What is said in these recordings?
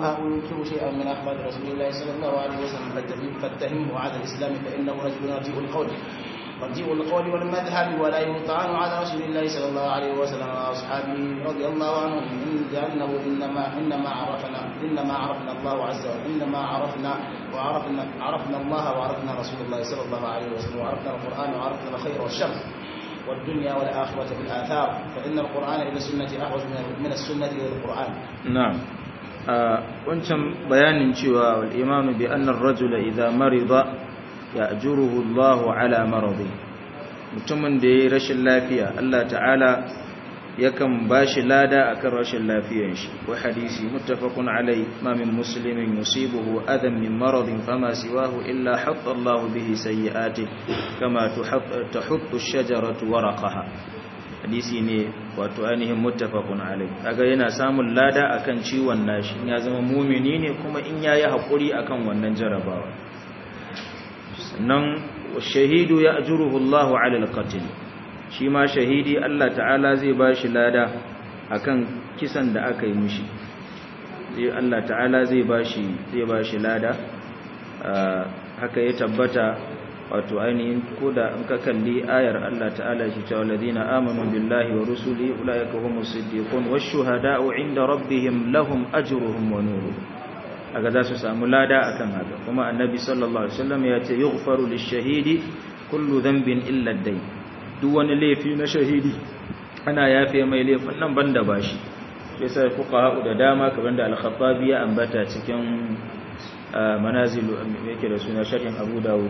يكرهه وينكر شيئا من أحمد رسول الله صلى الله عليه وسلم فاتهمه على الإسلام فإنه رجل رديء القول رديء القول والمذهب ولا يطعن على رسول الله صلى الله عليه وسلم وأصحابه رضي الله عنهم لأنه إنما إنما عرفنا إنما عرفنا الله عز وجل إنما عرفنا وعرفنا عرفنا الله وعرفنا رسول الله صلى الله عليه وسلم وعرفنا القرآن وعرفنا الخير والشر والدنيا والآخرة بالآثار فإن القرآن إلى السنة أحوج من السنة إلى القرآن نعم wancan bayanin cewa wal imanu bi anna ar-rajula idha marida ya'juruhu Allah ala maradi mutumin da yayi rashin lafiya Allah ta'ala yakan bashi lada akan rashin lafiyar shi wa hadisi muttafaqun alai ma min muslimin yusibuhu adam min maradin fama siwahu illa hatta Allah bihi sayyi'ati kama tuhuttu ash-shajaratu waraqaha hadisi ne wato ainihin muttafaqun alai kaga yana samun lada akan ciwon nashi ya zama mumini ne kuma in yayi hakuri akan wannan jarabawa sannan shahidu ya ajruhu Allah ala al-qatl shi ma shahidi Allah ta'ala zai bashi lada akan kisan da aka yi mishi zai Allah ta'ala zai bashi zai bashi lada haka ya tabbata wato ainihin koda in ka kalli ayar Allah ta'ala shi cewa ladina amanu billahi wa rusuli ulaika humus siddiqun wash shuhada'u 'inda rabbihim lahum ajruhum wa nuruhum aga za su samu lada akan haka kuma annabi sallallahu alaihi wasallam ya ce yughfaru lish-shahidi kullu dhanbin illa ad-dayn duk wani laifi na shahidi ana yafe mai laifin nan banda bashi sai sai fuqaha da dama kamar da al-khattabi ya ambata cikin manazilu yake da suna sharhin Abu Dawud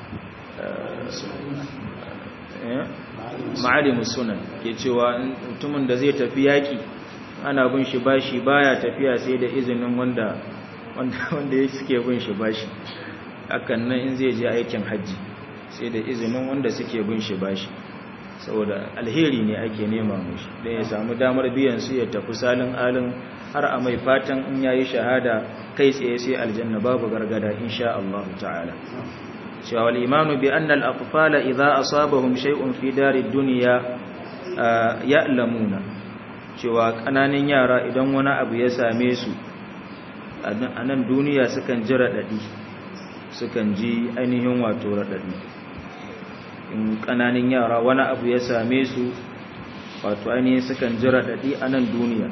ma'alimus sunan ke cewa mutumin da zai tafi yaki ana bin shi bashi baya tafiya sai da izinin wanda wanda ya suke bin shi bashi hakan nan in zai je aikin hajji sai da izinin wanda suke bin shi bashi saboda alheri ne ake nema mushi da ya samu damar biyan su ya tafi salin alin har a mai fatan in yayi shahada kai tsaye sai aljanna babu gargada insha Allah ta'ala cewa wal imanu bi anna al atfala idza asabahum shay'un fi darid dunya ya'lamuna cewa kananan yara idan wani abu ya same su a nan duniya sukan ji radadi sukan ji ainihin wato radadi in kananan yara wani abu ya same su wato ainihin sukan ji radadi a nan duniya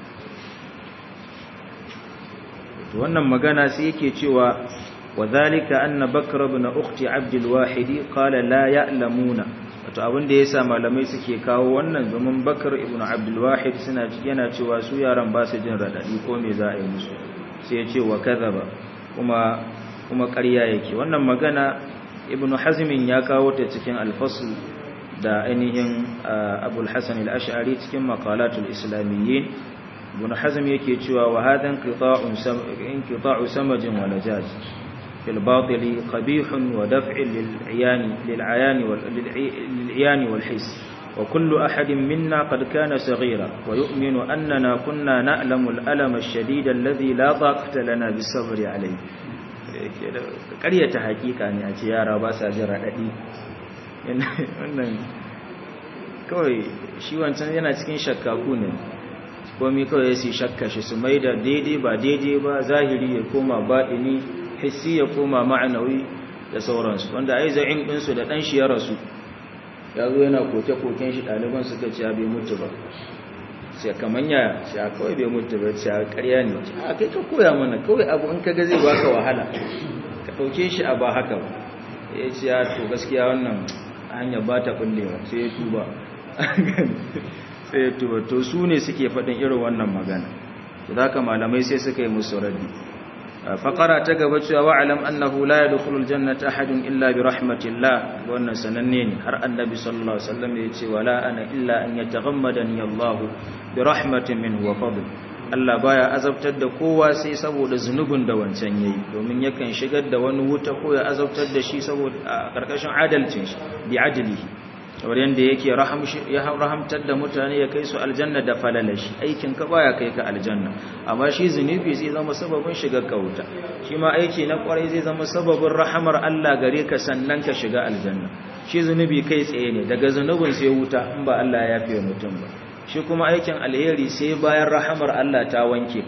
wannan magana sai yake cewa وذلك أن بكر بن أخت عبد الواحد قال لا يعلمون wato abin da yasa malamai suke kawo wannan zaman Bakar ibn Abdul Wahid suna yana cewa su yaran ba su jin radadi ko me za a yi musu sai ya ce wa kadhaba kuma kuma ƙarya yake wannan magana Ibn Hazm ya kawo ta cikin al-Fasl da ainihin Abu al-Hasan al-Ash'ari cikin maqalatul islamiyyin Ibn Hazm yake cewa wa hadan qita'un inqita'u samajin wa najaj في الباطل قبيح ودفع للعيان للعيان للعيان والحس وكل أحد منا قد كان صغيرا ويؤمن أننا كنا نألم الألم الشديد الذي لا طاقة لنا بالصبر عليه ƙaryata hakika ne a ce yara ba sa jin raɗaɗi wannan kawai shi wancan yana cikin shakkaku ne komi kawai su shakka shi su mai da daidai ba daidai ba zahiri ya koma baɗini hissi ya koma ma'anawi da sauransu wanda ai za'in ɗinsu da ɗan shi ya rasu ya zo yana koke-koken shi ɗaliban suka ce bai mutu ba sai kamar ya ce a kawai bai mutu ba ce a ƙarya ne a kai ka koya mana kawai abu in kaga zai baka wahala ka ɗauke shi a ba haka ba ya ce ya to gaskiya wannan hanyar ba ta ɓullewa sai ya tuba sai ya tuba to su ne suke faɗin irin wannan magana to da haka malamai sai suka yi musu raddi فقرا تغبا cewa wa'lam annahu la yadkhulul jannata ahadun illa bi rahmatillah wannan sananne ne har annabi sallallahu alaihi wasallam ya ce wala ana illa an yataghammadani Allah bi rahmatin minhu wa fadl Allah baya azabtar da kowa sai saboda zunubin da wancan yayi domin yakan shigar da wani wuta ko ya azabtar da shi saboda a karkashin adalcin shi bi adlihi kamar yanda yake ya rahamtar da mutane ya kai su aljanna da falalashi aikin ka baya kai ka aljanna amma shi zunubi zai zama sababin shiga ka wuta shi ma aiki na kwarai zai zama sababin rahamar Allah gare ka sannan ka shiga aljanna shi zunubi kai tsaye ne daga zunubin sai wuta in ba Allah ya yafe mutum ba shi kuma aikin alheri sai bayan rahamar Allah ta wanke ka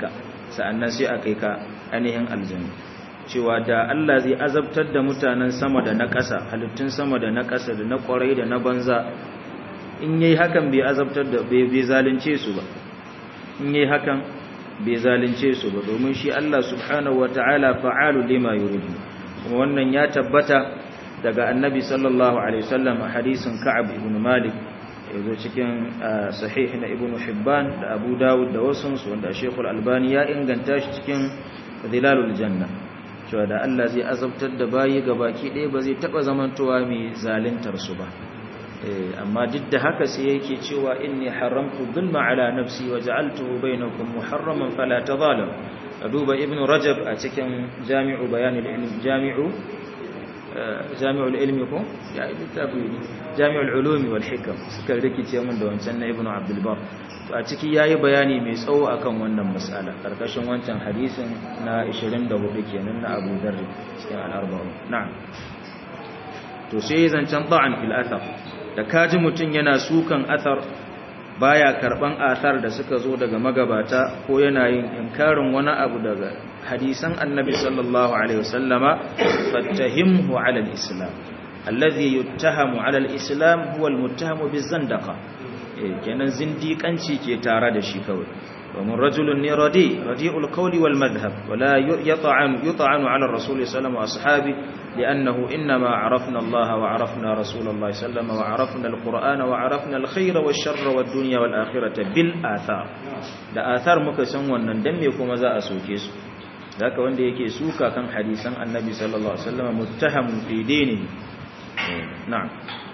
sa'annan sai a kai ka ainihin aljanna cewa da Allah zai azabtar da mutanen sama da na ƙasa halittun sama da na ƙasa da na ƙwarai da na banza in yayi hakan bai azabtar da bai zalunce su ba in yayi hakan bai zalunce su ba domin shi Allah subhanahu wataala fa'alu lima yuridu kuma wannan ya tabbata daga annabi sallallahu alaihi wasallam a hadisin Ka'ab ibn Malik yazo cikin sahih na Ibn Hibban da Abu Dawud da wasu wanda Sheikh Al-Albani ya inganta shi cikin Zilalul Janna cewa da Allah zai azabtar da bayi ga baki ɗaya ba zai taɓa zamantowa mai zalintar su ba amma duk da haka sai yake cewa inni haramtu dhulma ala nafsi wa ja'altuhu bainakum muharraman fala tadhalam duba ibnu rajab a cikin jami'u bayanil ilm jami'u jami'ul ilmi ko ya littafi jami'ul ulumi wal hikam suka rikice mun da wancan na ibnu abdul bar a ciki yayi bayani mai tsawo akan wannan mas'ala karkashin wancan hadisin na 24 kenan na Abu Dharr cikin al-arba'un na'am to sai zancen da'an fil athar da kaji mutun yana sukan athar baya karban athar da suka zo daga magabata ko yana yin inkarin wani abu daga hadisan annabi sallallahu alaihi wasallama fattahimhu ala al-islam alladhi yuttahamu ala al-islam huwa al-muttahamu bizandaqa kenan zindiƙanci ke tare da shi kawai domin rajulun ne radi radi'ul qawli wal madhhab wala yut'an yut'anu 'ala ar-rasul sallallahu alaihi ashabi li'annahu inma 'arafna Allah wa 'arafna Rasulullah sallallahu wa 'arafna al-Qur'ana wa 'arafna al-khayra wash-sharra wad-dunya wal-akhirata bil athar da athar muka san wannan dan me kuma za a soke su haka wanda yake suka kan hadisan annabi sallallahu alaihi wasallam muttahamun fi dinihi na'am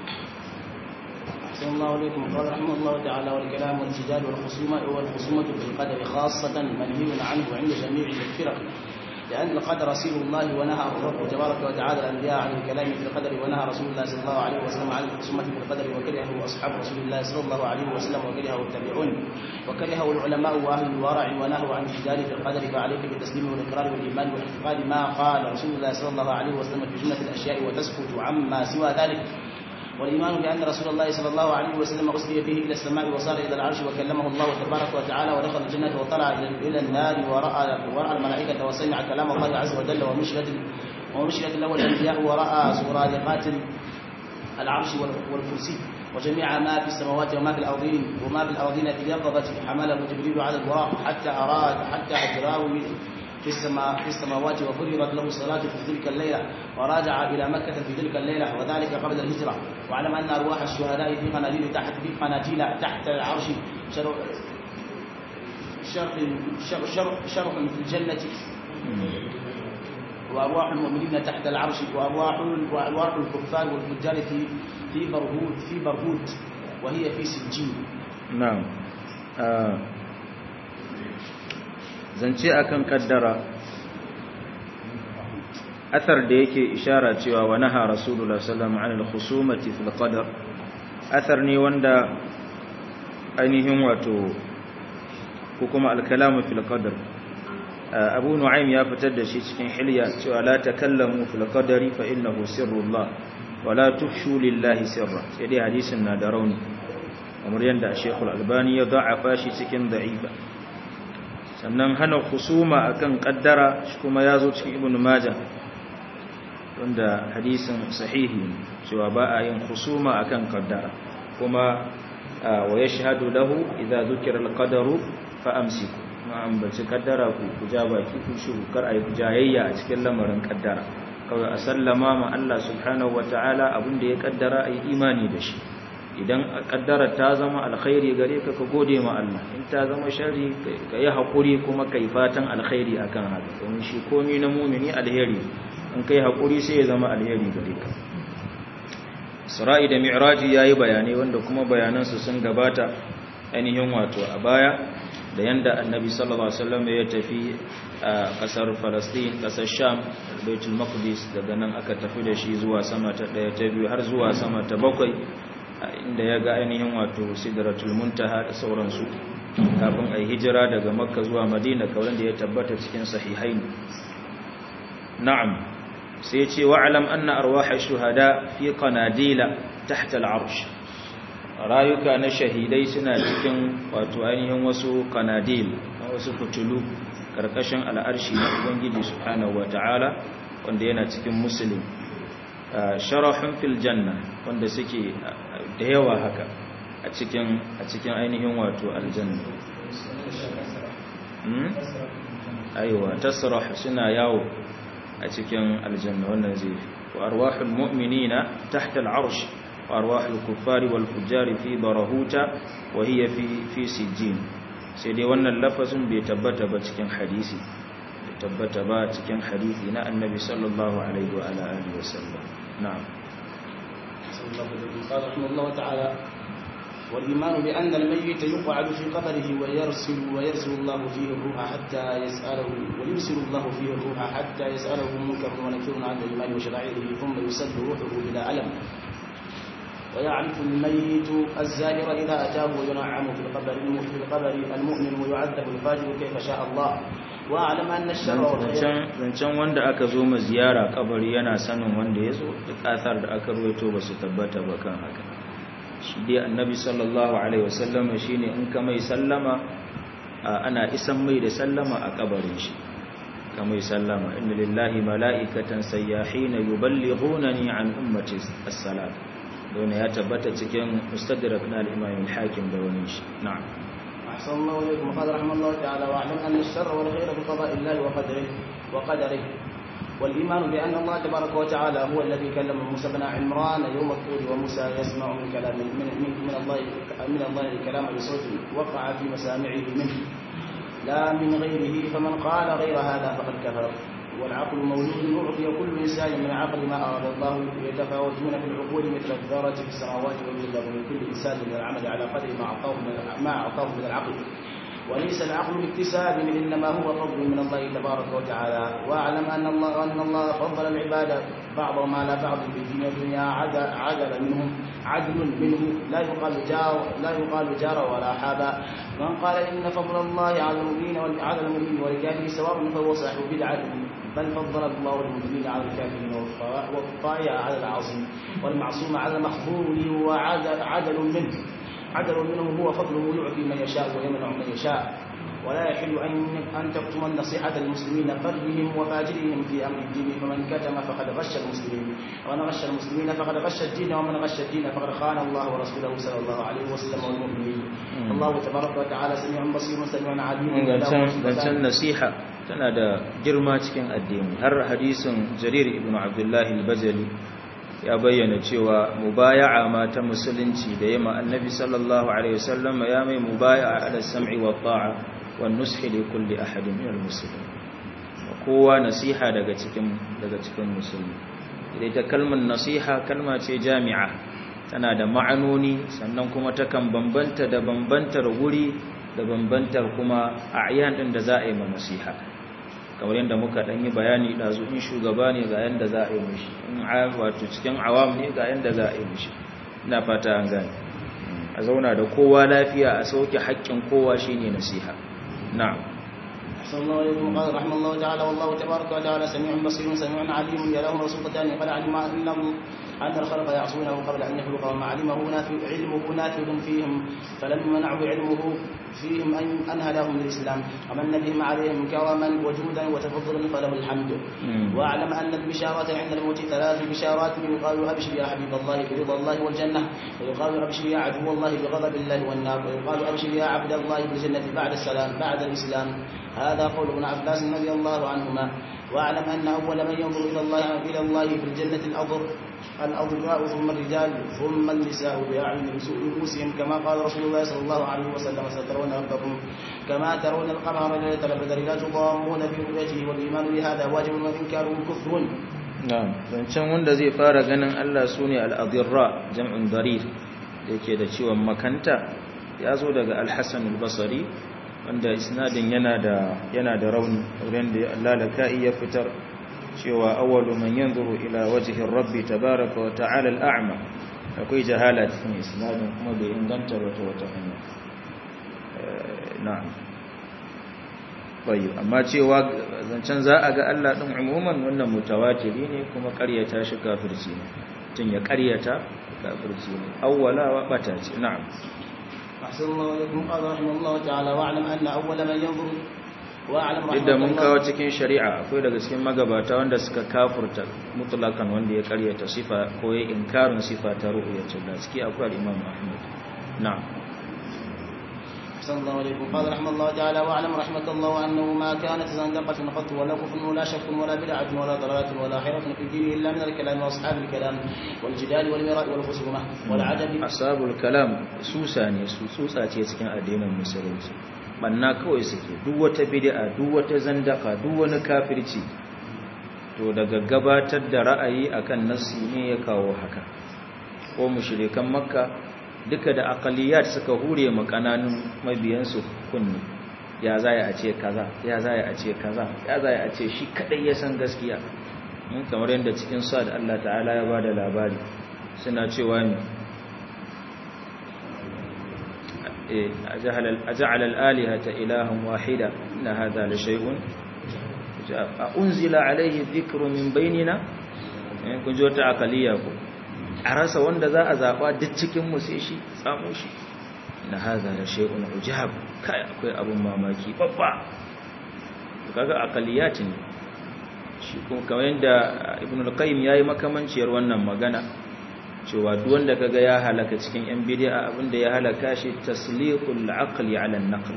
أحسن الله عليكم قال رحمه الله تعالى والكلام والجدال والخصومة والخصومة في القدر خاصة منهي عنه عند جميع الفرق لأن القدر سير الله ونهى الرب تبارك وتعالى الأنبياء عن الكلام في القدر ونهى رسول الله صلى الله عليه وسلم عن الخصومة في القدر وكرهه أصحاب رسول الله صلى الله عليه وسلم وكرهه التابعون وكرهه العلماء وأهل الورع ونهوا عن الجدال في القدر فعليك بالتسليم والإقرار والإيمان والاعتقاد ما قال رسول الله صلى الله عليه وسلم في جملة الأشياء وتسكت عما سوى ذلك والإيمان بأن رسول الله صلى الله عليه وسلم أسري به إلى السماء وصار إلى العرش وكلمه الله تبارك وتعالى ودخل الجنة وطلع إلى النار ورأى ورأى الملائكة وسمع كلام الله عز وجل ومشيت ومشيت له الأنبياء ورأى سرادقات العرش والكرسي وجميع ما في السماوات وما في الأرضين وما في الأرضين في اليقظة حمله جبريل على البراق حتى أراد حتى أجراه في السماء في السماوات وفرضت له الصلاة في تلك الليلة وراجع إلى مكة في تلك الليلة وذلك قبل الهجرة واعلم أن أرواح الشهداء في قناديل تحت في قناديل تحت العرش شرح شرح شرح شرح في الجنة وأرواح المؤمنين تحت العرش وأرواح وأرواح الكفار والفجار في في برهوت في برهوت وهي في سجين نعم آه. zance akan kaddara athar da yake ishara cewa wa naha rasulullah sallallahu alaihi wasallam khusumati fil qadar athar ne wanda ainihin wato ko kuma al-kalamu fil qadar abu nu'aym ya fitar da shi cikin hilya cewa la takallamu fil qadari fa innahu sirrullah wa la tufshu lillahi sirra sai dai hadisin na da rauni kamar yanda Sheikhul Albani ya da'afa shi cikin da'ifa sannan hana husuma akan kaddara shi kuma ya zo cikin ibn majah wanda hadisin sahihi cewa ba a yin husuma akan kaddara kuma wa yashhadu lahu idza dhukira al-qadaru fa amsiku ma ambaci kaddara ku ku ja baki ku shiru kar ayi jayayya a cikin lamarin kaddara kawai a sallama ma Allah subhanahu wataala abin da ya kaddara ayi imani da shi idan kaddara ta zama alkhairi gare ka ka gode ma Allah in ta zama sharri ka yi haƙuri kuma kai fatan alkhairi akan haka domin shi komai na mumini alheri in kai haƙuri sai ya zama alheri gare ka Isra'i da Mi'raji yayi bayanai wanda kuma bayanan su sun gabata ainihin wato a baya da yanda Annabi sallallahu alaihi wasallam ya tafi a kasar Palestine kasar Sham Baitul Maqdis daga nan aka tafi da shi zuwa sama ta daya ta biyu har zuwa sama ta bakwai inda ya ga ainihin wato sidratul muntaha da sauransu kafin a hijira daga makka zuwa madina kawai da ya tabbata cikin sahihain na'am sai ya ce wa'alam anna arwaha shuhada fi qanadila tahta al'arsh rayuka na shahidai suna cikin wato ainihin wasu qanadil wasu fitulu karkashin al'arshi na ubangiji subhanahu wata'ala wanda yana cikin muslim sharahun fil janna wanda suke da yawa haka a cikin a cikin ainihin wato aljanna aiwa tasrah suna yawo a cikin aljanna wannan zai wa arwahul mu'minina tahta al'arsh wa arwahul kuffari wal fujari fi barahuta wa hiya fi fi sijjin sai dai wannan lafazin bai tabbata ba cikin hadisi bai tabbata ba cikin hadisi na annabi sallallahu alaihi wa ala alihi wasallam na'am قال رحمه الله تعالى والإيمان بأن الميت يقعد في قبره ويرسل ويرسل الله فيه الروح حتى يسأله ويرسل الله فيه الروح حتى يسأله منكر ونكير عن الإيمان وشرائعه ثم يسد روحه بلا ألم ويعرف الميت الزائر إذا أتاه وينعم في القبر في القبر المؤمن ويعذب الفاجر كيف شاء الله وأعلم أن الشر والخير zancen wanda aka zo ma ziyara kabari yana sanin wanda ya zo duk athar da aka ruwaito ba su tabbata ba kan haka shi dai annabi sallallahu alaihi wasallam shine in ka mai sallama ana isan mai da sallama a kabarin shi ka mai sallama inna lillahi mala'ikatan sayyahina yuballighunani an ummati as-salat don ya tabbata cikin mustadrak na al-imam al-hakim da wani shi na'am أحسن الله إليكم وقال رحمه الله تعالى واعلم أن الشر والخير بقضاء الله وقدره وقدره والإيمان بأن الله تبارك وتعالى هو الذي كلم موسى بن عمران يوم الطور وموسى يسمع من كلام من, من, من الله من الله الكلام بصوت وقع في مسامعه منه لا من غيره فمن قال غير هذا فقد كفر والعقل مولود أعطي كل إنسان من عقل ما أراد الله يتفاوتون في العقول مثل الذرة في السماوات والأرض من كل إنسان من العمل على قدر ما أعطاه من ما أعطاه من العقل وليس العقل باكتساب إنما هو فضل من الله تبارك وتعالى واعلم أن الله أن الله فضل العباد بعضهم على بعض في الدين والدنيا عدل, عدل منهم عدل منه لا يقال جار لا يقال جار ولا حابا من قال إن فضل الله على المؤمنين على المؤمنين والكافرين سواء فهو صاحب بدعة بل فضل الله المؤمنين على الكافرين والطائع على العظيم والمعصوم على المخذول وعدل عدل منه عدل منه هو فضله يعطي من يشاء ويمنع من يشاء ولا يحل أن أن تكتم النصيحة المسلمين برهم وفاجرهم في أمر الدين فمن كتم فقد غش المسلمين ومن غش المسلمين فقد غش الدين ومن غش الدين فقد خان الله ورسوله صلى الله عليه وسلم والمؤمنين الله تبارك وتعالى سميع بصير سميع عليم zancen nasiha tana da girma cikin addini har hadisin jarir ibn abdullahi al-bajali ya bayyana cewa mubaya'a ma ta musulunci da yamma annabi sallallahu alaihi wasallam ya mai mubaya'a ala sam'i wa ta'a wa nushi li kulli ahadin min al-muslimin kowa nasiha daga cikin daga cikin musulmi idan ta kalmar nasiha kalma ce jami'a tana da ma'anoni sannan kuma takan bambanta da bambantar wuri da bambantar kuma a'yan din da za a yi ma nasiha kamar yadda muka dan yi bayani dazu in shugaba ne ga yanda za a yi mishi in wato cikin awam ne ga yanda za a yi mishi ina fata an gane a zauna da kowa lafiya a sauke haƙƙin kowa shine nasiha na'am أحسن الله إليكم قال رحمه الله تعالى والله تبارك وتعالى سميع بصير سميع عليم يلاه رسولتان قد علم أن أن الخلق يعصونه قبل أن يخلقهم علمه نافع علمه نافذ فيهم فلم يمنعه علمه فيهم أن أن هداهم للإسلام ومن بهم عليهم كرما وجودا وتفضلا فله الحمد واعلم أن البشارة عند الموت ثلاث بشارات يقال أبشر يا حبيب الله برضا الله والجنة ويقال أبشر يا عدو الله بغضب الله والنار ويقال أبشر يا عبد الله بالجنة بعد السلام بعد الإسلام هذا قول ابن عباس رضي الله عنهما واعلم أن أول من ينظر إلى الله إلى الله في الجنة الأضر الأضواء ثم الرجال ثم النساء بأعين رؤوسهم كما قال رسول الله صلى الله عليه وسلم سترون ربكم كما ترون القمر ليلة البدر لا تضامون في رؤيته والإيمان بهذا واجب وإنكاره كفر na'am zancen wanda zai fara ganin Allah sune al-adirra jam'un darir yake da ciwon makanta ya zo daga al-Hasan al-Basri wanda isnadin yana da yana da rauni wurin da Allah da kai ya fitar cewa awwalu man yanzuru ila wajhi rabbi tabaaraka wa ta'ala al-a'ma akwai jahala cikin isnadin kuma bai inganta wata wata hanya na'am bai amma cewa zancen za a ga Allah din umuman wannan mutawatiri ne kuma ƙaryata shi kafirci ne tun ya ƙaryata kafirci ne awwala wa bata ce na'am أحسن الله إليكم قال رحمه الله تعالى واعلم أن أول من ينظر واعلم duk da mun kawo cikin shari'a akwai daga cikin magabata wanda suka kafurta mutlakan wanda ya karyata sifa ko ya inkarin sifa ta ru'yatul da ciki akwai al-Imam Ahmad na'am صلى الله عليه قال رحمه الله تعالى واعلم رحمة الله أنه ما كانت زندقة قط ولا كفر ولا شك ولا بدعة ولا ضلالة ولا حيرة في الدين إلا من الكلام وأصحاب الكلام والجدال والمراء والخصومة والعجب أصحاب الكلام سوسا ne su tsutsa ce cikin addinin musulunci banna kawai suke duk wata bid'a duk wata zandaka duk wani kafirci to daga gabatar da ra'ayi akan nassi ne ya kawo haka ko mushrikan makka duka da aqaliyat suka hure mu kananun mabiyansu kunni ya zai a ce kaza ya zai a ce kaza ya zai a ce shi kadai ya san gaskiya kamar yadda cikin sa da Allah ta'ala ya bada labari suna cewa ne أجعل الآلهة إلها واحدة إن هذا لشيء أنزل عليه الذكر من بيننا kun ji wata akaliya ko a rasa wanda za a zaɓa duk cikinmu sai shi tsamo shi na haza da shekun ujab kai akwai abin mamaki babba kaga akaliyat ne shi kuma kamar yadda ibn al-qayyim yayi makamanciyar wannan magana cewa duk wanda kaga ya halaka cikin yan bid'a abinda ya halaka shi tasliqul aqli ala an-naql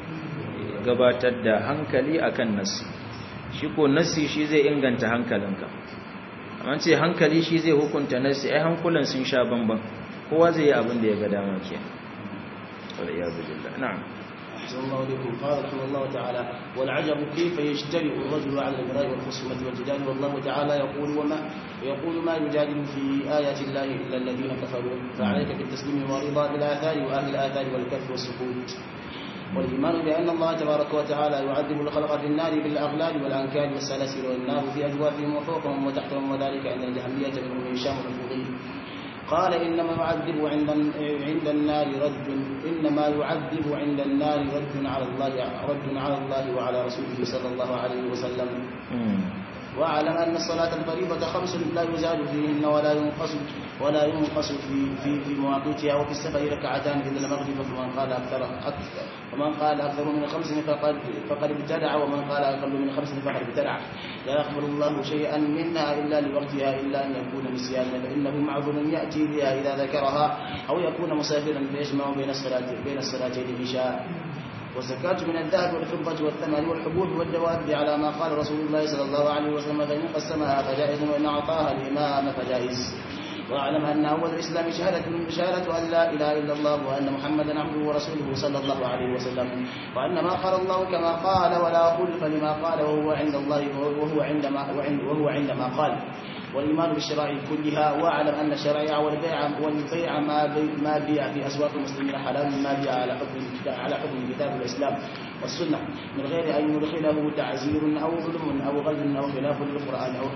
gabatar da hankali akan nasi shi ko nasi shi zai inganta hankalinka amma ce hankali shi zai hukunta nasi ai hankulan sun sha bamban kowa zai yi abin da ya ga dama kenan wala ya billah na'am أحسن الله إليكم قال رحمه الله تعالى والعجب كيف يجترئ الرجل على المراء والخصومة والجدال والله تعالى يقول وما يقول ما يجادل في آيات الله إلا الذين كفروا فعليك بالتسليم والرضا بالآثار وأهل الآثار والكف والسكوت والإيمان بأن الله تبارك وتعالى يعذب الخلق في النار بالأغلال والأنكال والسلاسل والنار في أجوافهم وفوقهم وتحتهم وذلك أن الجهمية منهم هشام الفضيل قال إنما يعذب عند عند النار رد إنما يعذب عند النار رد على الله رد على الله وعلى رسوله صلى الله عليه وسلم واعلم أن الصلاة الفريضة خمس لا يزال فيهن ولا ينقص ولا ينقص في في في مواقيتها وفي السفر ركعتان إلى المغرب فمن قال أكثر أكثر ومن قال أكثر من خمس فقد فقد ابتدع ومن قال أقل من خمس فقد ابتدع لا يقبل الله شيئا منها إلا لوقتها إلا أن يكون نسيانا فإنه معذور يأتي بها إذا ذكرها أو يكون مسافرا فيجمع بين الصلاة بين الصلاتين إن شاء والزكاة من الذهب والفضة والثمن والحبوب والدواب على ما قال رسول الله صلى الله عليه وسلم فإن قسمها فجائز وإن أعطاها الإمام فجائز واعلم أن أول الإسلام شهادة شهادة أن لا إله إلا الله وأن محمدا عبده ورسوله صلى الله عليه وسلم وأن ما قال الله كما قال ولا خلف لما قال وهو عند الله وهو عندما وهو عندما قال والإيمان بالشرائع كلها واعلم أن الشرائع والبيع والبيع ما بي ما بيع في أسواق المسلمين حلال ما بيع على حكم على حكم كتاب الإسلام والسنة من غير أن يدخله تعزير أو ظلم أو غل أو خلاف للقرآن أو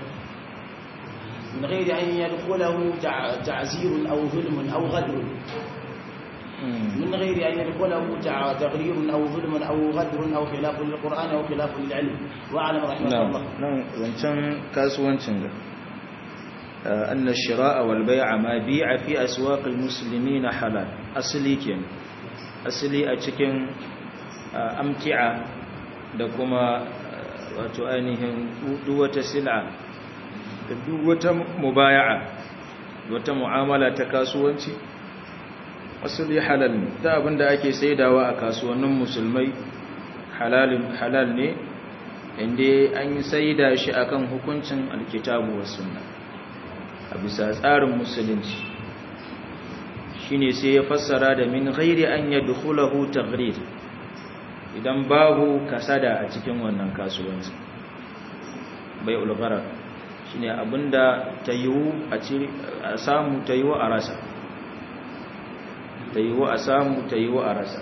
من غير أن يدخله تعزير أو ظلم أو غدر من غير أن يدخله تغرير أو ظلم أو غدر أو خلاف للقرآن أو خلاف للعلم وأعلم رحمه الله نعم زنتن كاسوانتن أن الشراء والبيع ما بيع في أسواق المسلمين حلال أصلي كين أصلي أتكين أمتعة دكما wato ainihin duk wata sil'a da duk wata mubaya'a wata mu'amala ta kasuwanci asali halal ne ta abinda ake saidawa a kasuwannin musulmai halal ne inda an yi saida shi akan hukuncin alkitabu wa sunna a bisa tsarin musulunci shine sai ya fassara da min ghairi an yadkhulahu taghrir idan babu kasada a cikin wannan kasuwanci bai ulgharar shine abinda tayiwu a samu tayiwu a rasa tayiwu a samu tayiwu a rasa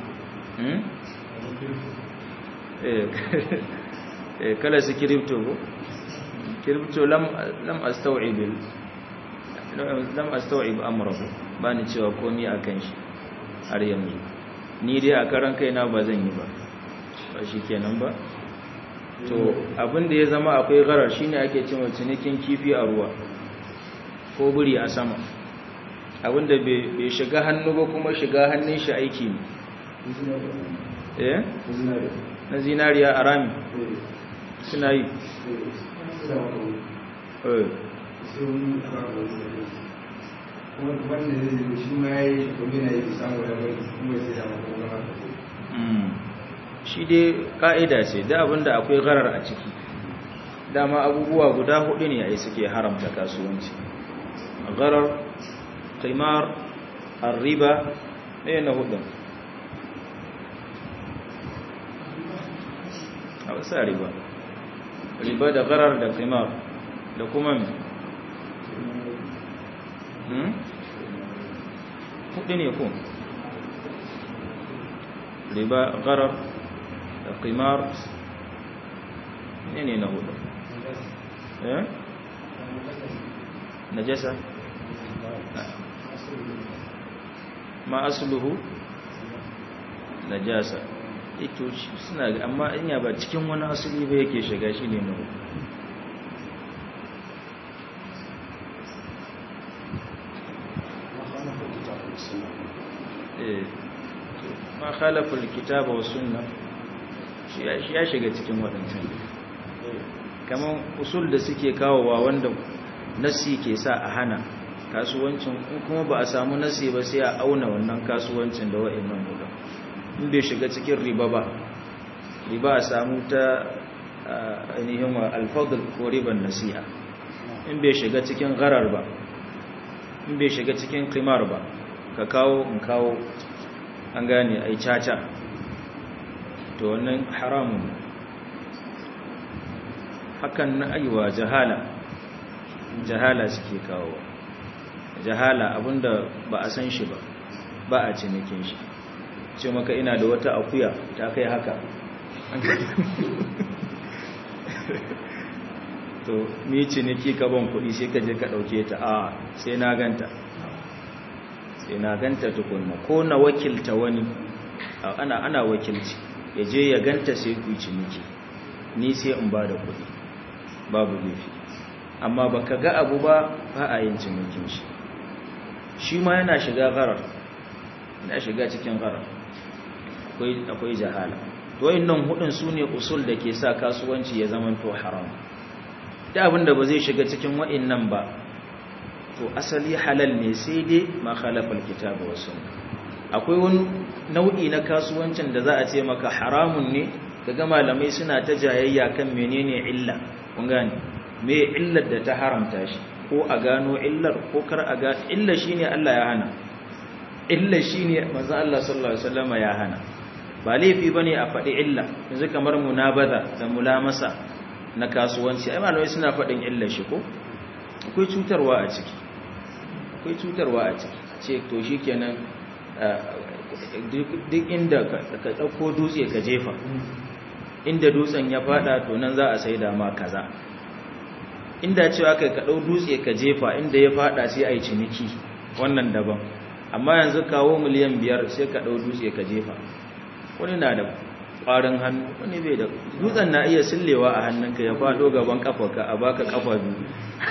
eh kala su kiripto ko kiripto lam lam astaw'ib lam astaw'ib amrahu bani cewa komai akan shi har yanzu ni dai a karan kaina ba zan yi ba ba shikenan ba to abin da ya zama akwai garar shine ake cewa cinikin kifi a ruwa ko buri a sama abin da bai shiga hannu ba kuma shiga hannun shi aiki ne eh na zinariya a rami suna yi eh wanda zai yi shi ma ya yi domin na yi samu da mai kuma sai da makon gama Mm. shi dai ka'ida ce da abinda akwai gharar a ciki dama abubuwa guda hudu ne ai suke haramta kasuwanci gharar qimar arriba ɗaya na hudun a wasa riba riba da gharar da qimar da kuma me Hmm? hudu ne ko riba gharar da qimar ne ne na hudu eh najasa ma asluhu najasa ito shi suna ga amma inya ba cikin wani asali ba yake shiga shi ne na hudu eh ma khalafa alkitaba was sunna shi ya- shi ya shiga cikin waɗancan kamar usul da suke kawowa wanda nasi ke sa a hana kasuwancin in kuma ba a samu nasi ba sai a auna wannan kasuwancin da wa'annan guda in bai shiga cikin riba ba riba a samu ta ah, ainihin wa alfadl ko riban nasi'a in bai shiga cikin gharar ba in bai shiga cikin qimar ba ka kawo in kawo an gane ai caca to wannan haramun ne. hakan na aiwa jahala jahala suke kawo jahala abinda ba a san shi ba ba a cinikin shi ce maka ina da wata akuya ta kai haka to mi ciniki ka ban kuɗi sai ka je ka ɗauke ta a sai na ganta sai na ganta tukunna ko na wakilta wani a- ana ana wakilci ya je ya ganta sai ku yi ciniki ni sai in ba da kuɗi babu laifi amma baka ga abu ba ba a yin cinikin shi shi ma yana shiga gharar yana shiga cikin gharar akwai akwai jahala to wayannan hudun sune usul da ke sa kasuwanci ya zama to haram da abinda ba zai shiga cikin wayannan ba to asali halal ne sai dai ma khalafa alkitaba was sunna akwai wani nau'i na kasuwancin da za a ce maka haramun ne kaga malamai suna ta jayayya kan menene illa kun gane me illar da ta haramta shi ko a gano illar ko kar a ga illa shine Allah ya hana illa shine manzo Allah sallallahu alaihi wasallama ya hana ba laifi bane a faɗi illa yanzu kamar munabaza da mulamasa na kasuwanci ai malamai suna faɗin illar shi ko akwai cutarwa a ciki akwai cutarwa a ciki ce to shikenan duk inda ka ɗauko dutse ka jefa inda dutsen ya fada to nan za a sai da ma kaza inda cewa kai ka ɗau dutse ka jefa inda ya fada sai a yi ciniki wannan daban amma yanzu kawo miliyan biyar sai ka ɗau dutse ka jefa wani na da ƙwarin hannu wani bai da dutsen na iya sillewa a hannunka ya fado gaban kafarka a baka kafa biyu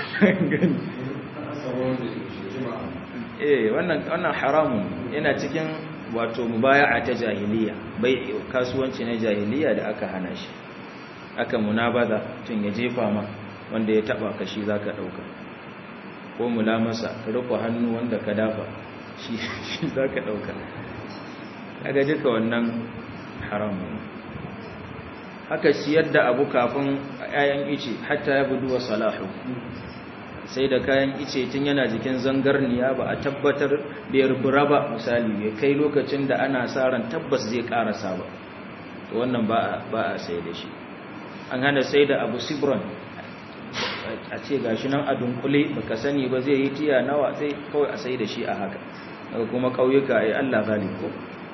eh wannan wannan haramun yana cikin wato mubaya'a ta jahiliya bai kasuwanci na jahiliya da aka hana shi aka munabaza tun ya jefa ma wanda ya taba ka shi zaka dauka ko mulamasa ka riko hannu wanda ka dafa shi shi zaka dauka kaga duka wannan haramun haka siyar da abu kafin ayan ice hatta ya budu wa salahu sai da kayan ice tun yana jikin zangarniya ba a tabbatar da yarbura ba misali ya kai lokacin da ana sa ran tabbas zai karasa ba to wannan ba a sai da shi an hana sai da abu sibron a ce gashi nan a dunkule baka sani ba zai yi tiya nawa sai kawai a sai da shi a haka daga kuma ƙauyuka ai Allah zalim ko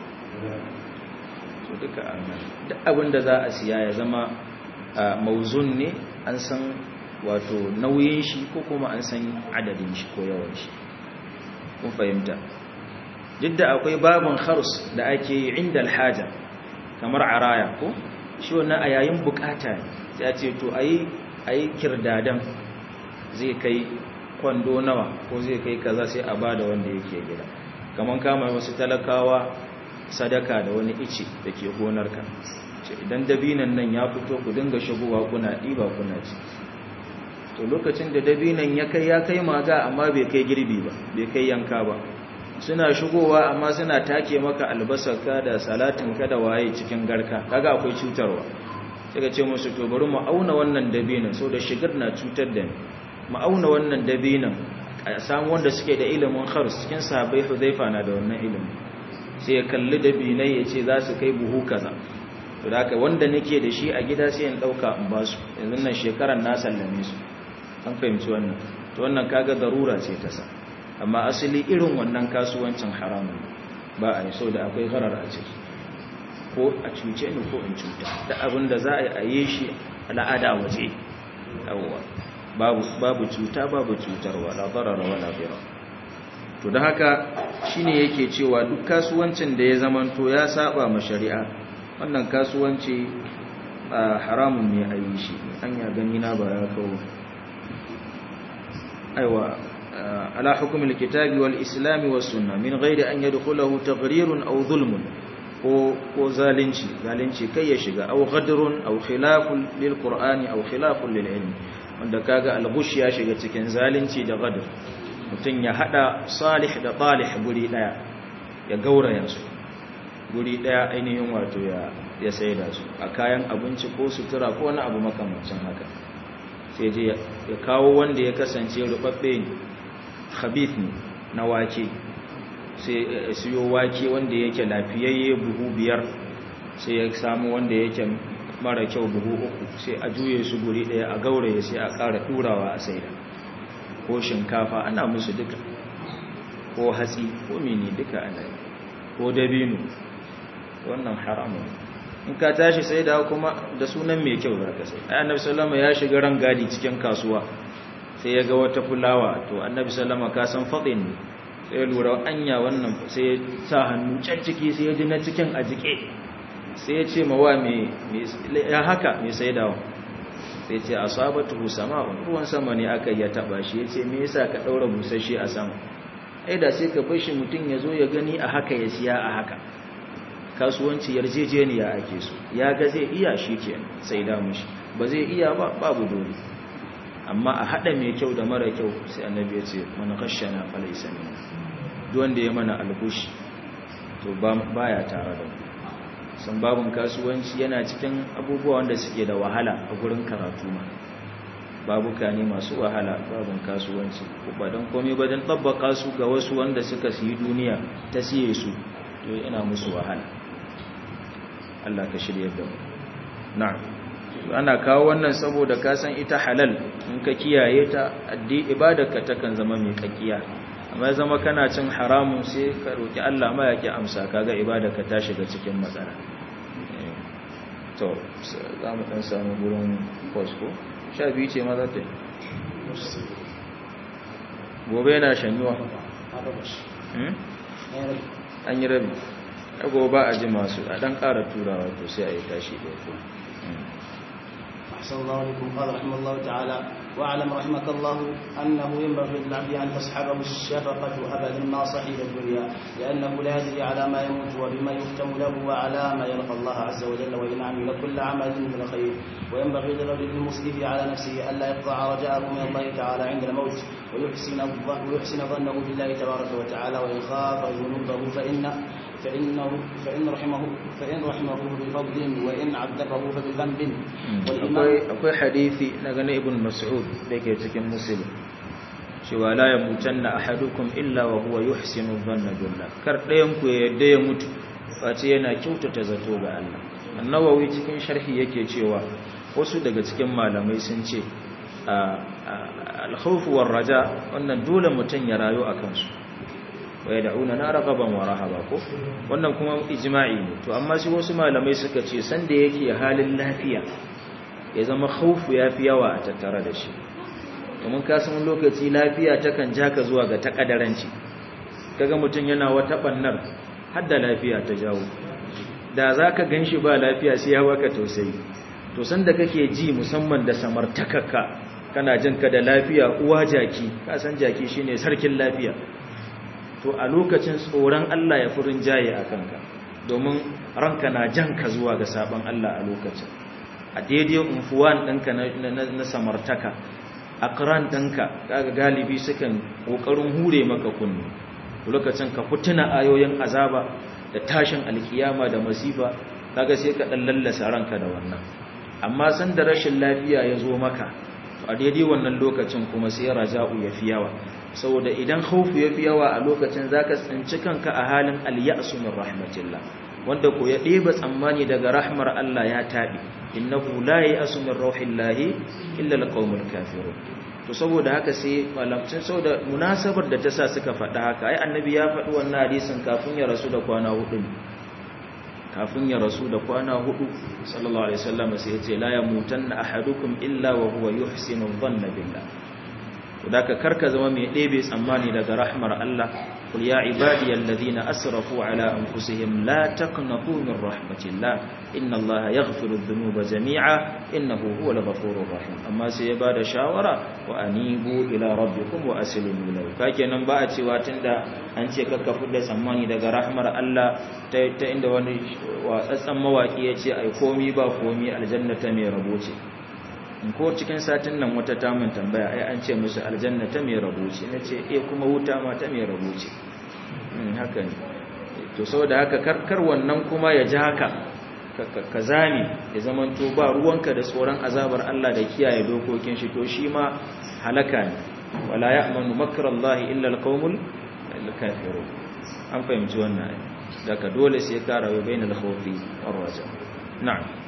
so duka duk abin da za a siya ya zama mauzun ne an san wato nauyin shi ko kuma an san adadin shi ko yawan shi kun fahimta duk da akwai babin khars da ake yi inda alhaja kamar araya ko shi wannan a yayin bukata ne sai a ce to ayi ayi kirdadan zai kai kwando nawa ko zai kai kaza sai a bada wanda yake gida kamar kama wasu talakawa sadaka da wani ice da ke gonarka idan dabinan nan ya fito ku dinga shigowa kuna ɗiba kuna ci to lokacin da dabinan ya kai ya kai maga amma bai kai girbi ba bai kai yanka ba suna shigowa amma suna take maka albasarka da salatinka da waye cikin garka kaga akwai cutarwa sai ka ce musu to bari mu auna wannan dabinan so da shigar na cutar da ni mu auna wannan dabinan a samu wanda suke da ilimin khars cikin sahabbai Hudhaifa na da wannan ilimi sai ya kalli dabinai ya ce za su kai buhu kaza to da haka wanda nake da shi a gida sai in dauka in ba su yanzu nan shekaran na sallame su an fahimci wannan to wannan kaga darura ce ta sa amma asali irin wannan kasuwancin haramun ba a yi so da akwai gharar a ciki ko a cuce ni ko in cuta da abin da za a yi shi al'ada waje yawwa babu babu cuta babu cutarwa la darara wala dira to da haka shine yake cewa duk kasuwancin da ya zamanto ya saba ma shari'a wannan kasuwanci haramun ne a yi shi an ya gani na ba ya kawo aiwa ala hukumul kitabi wal islami was sunna min ghairi an yadkhulahu taghrirun aw zulmun ko ko zalunci zalunci kai ya shiga aw ghadrun aw khilafun lil qur'ani aw khilafun lil ilmi wanda kaga al-ghush ya shiga cikin zalunci da ghadr mutun ya hada salih da talih guri daya ya gauraya su guri daya ainihin wato ya ya saida su a kayan abinci ko sutura ko wani abu makamancin haka sai je ya kawo wanda ya kasance rubabbe ne khabith ne na wake sai siyo wake wanda yake lafiyayye buhu biyar sai ya samu wanda yake mara kyau buhu uku sai a juye su guri daya a gauraye sai a ƙara turawa a saida ko shinkafa ana musu duka ko hatsi ko mini duka ana ko dabino wannan haramun in ka tashi sai da kuma da sunan mai kyau za ka sai annabi sallama ya shiga rangadi cikin kasuwa sai ya ga wata fulawa to annabi sallama ka san fadin ne sai ya lura anya wannan sai ya sa hannu can ciki sai ya ji na cikin a jike sai ya ce ma wa me ya haka mai saidawa sai ce asabatu sama ruwan sama ne aka ya taba shi ya ce me yasa ka daura busasshe a sama ai da sai ka bar shi mutun ya zo ya gani a haka ya siya a haka kasuwanci yarjejeniya ake so ya ga zai iya shi ke sai da mushi ba zai iya ba babu dole amma a hada mai kyau da mara kyau sai annabi ya ce man khashana falaysa min duk wanda ya mana albushi to baya tare da mu san babun kasuwanci yana cikin abubuwa wanda suke da wahala a gurin karatu ma babuka ne masu wahala babun kasuwanci ba don komai ba don tabbaka su ga wasu wanda suka siyi duniya ta siye su to yana musu wahala Allah ka shirya da mu na'am ana kawo wannan saboda ka san ita halal in ka kiyaye ta addi ibadarka takan zama mai kakkiya amma zama kana cin haramun sai ka roki Allah ma yake amsa kaga ibadarka ta shiga cikin matsala to za mu dan samu gurin posko sha biyu ce ma za ta yi gobe yana shanyuwa an yi rabi gobe ba a ji masu a dan ƙara turawa to sai a yi tashi da ya أحسن الله عليكم قال رحمه الله تعالى واعلم رحمك الله أنه ينبغي للعبد أن تصحبه الشفقة أبدا ما صحب الدنيا لأنه لا يدري على ما يموت وبما يختم له وعلى ما يلقى الله عز وجل وإن عمل كل عمل من الخير وينبغي للرجل المسلم على نفسه ألا يقطع رجاءه من الله تعالى عند الموت ويحسن ويحسن ظنه بالله تبارك وتعالى وإن خاف ذنوبه فإن فإنه فإن رحمه فإن رحمه بفضل وإن عذبه فبذنب akwai hadisi na gane ibn mas'ud da ke cikin muslim cewa la yamutanna ahadukum illa wa huwa yuhsinu dhanna billah kar ɗayan ku ya yadda ya mutu face yana kyautata zato ga Allah annawawi cikin sharhi yake cewa wasu daga cikin malamai sun ce al-khawf war raja wannan dole mutun ya rayu akan su wa yad'una na ragaban wa rahaba ko wannan kuma ijma'i ne to amma shi wasu malamai suka ce sanda yake halin lafiya ya zama khaufu yafi yawa a tattare da shi domin ka san lokaci lafiya takan ja ka zuwa ga takadaranci kaga mutun yana wata bannar har da lafiya ta jawo da zaka ganshi ba lafiya sai ya baka tausayi to sanda kake ji musamman da samartakaka kana jin ka da lafiya uwa jaki ka san jaki shine sarkin lafiya to a lokacin tsoron Allah ya furin jaye a kanka domin ranka na janka zuwa ga sabon Allah a lokacin a daidai unfuwan ɗinka na samartaka akran ɗinka kaga galibi sukan ƙoƙarin hure maka kunni lokacin ka fituna ayoyin azaba da tashin alkiyama da masifa kaga sai ka ɗan lallasa ranka da wannan amma san da rashin lafiya ya zo maka a daidai wannan lokacin kuma sai raja'u ya fi yawa saboda idan khaufu ya fi yawa a lokacin zaka tsinci kanka a halin al-ya'su min rahmatillah wanda ko ya ɗeba tsammani daga rahmar Allah ya taɓi innahu la ya'su min rauhillahi illa al-qaumul kafirun to saboda haka sai malamcin saboda munasabar da ta sa suka faɗa haka ai annabi ya faɗi wannan hadisin kafin ya rasu da kwana hudu kafin ya rasu da kwana hudu sallallahu alaihi wasallam sai ya ce la yamutanna ahadukum illa wa huwa yuhsinu dhanna billah to da ka karka zama mai ɗebe tsammani daga rahmar Allah qul ya ibadiyal ladina asrafu ala anfusihim la taqnatu min rahmatillah inna allaha yaghfiru dhunuba jami'a innahu huwal ghafurur rahim amma sai ya bada shawara wa anibu ila rabbikum wa aslimu lahu kakenan ba a cewa tunda an ce kakka fudda tsammani daga rahmar Allah ta inda wani watsatsan mawaki ya ce ai komi ba komi aljanna ta mai rabo ce ko cikin satin nan wata tamun tambaya ai an ce musu aljanna ta mai rabo ce na ce eh kuma wuta ma ta mai rabo ce haka ne to saboda haka karkar wannan kuma ya ji haka ka zame ya zamanto ba ruwanka da tsoron azabar Allah da kiyaye dokokin shi to shi ma halaka ne wala ya'manu makrallahi illa alqaumul kafirun an fahimci wannan daga dole sai ka rayu bainal khawfi war raja na'am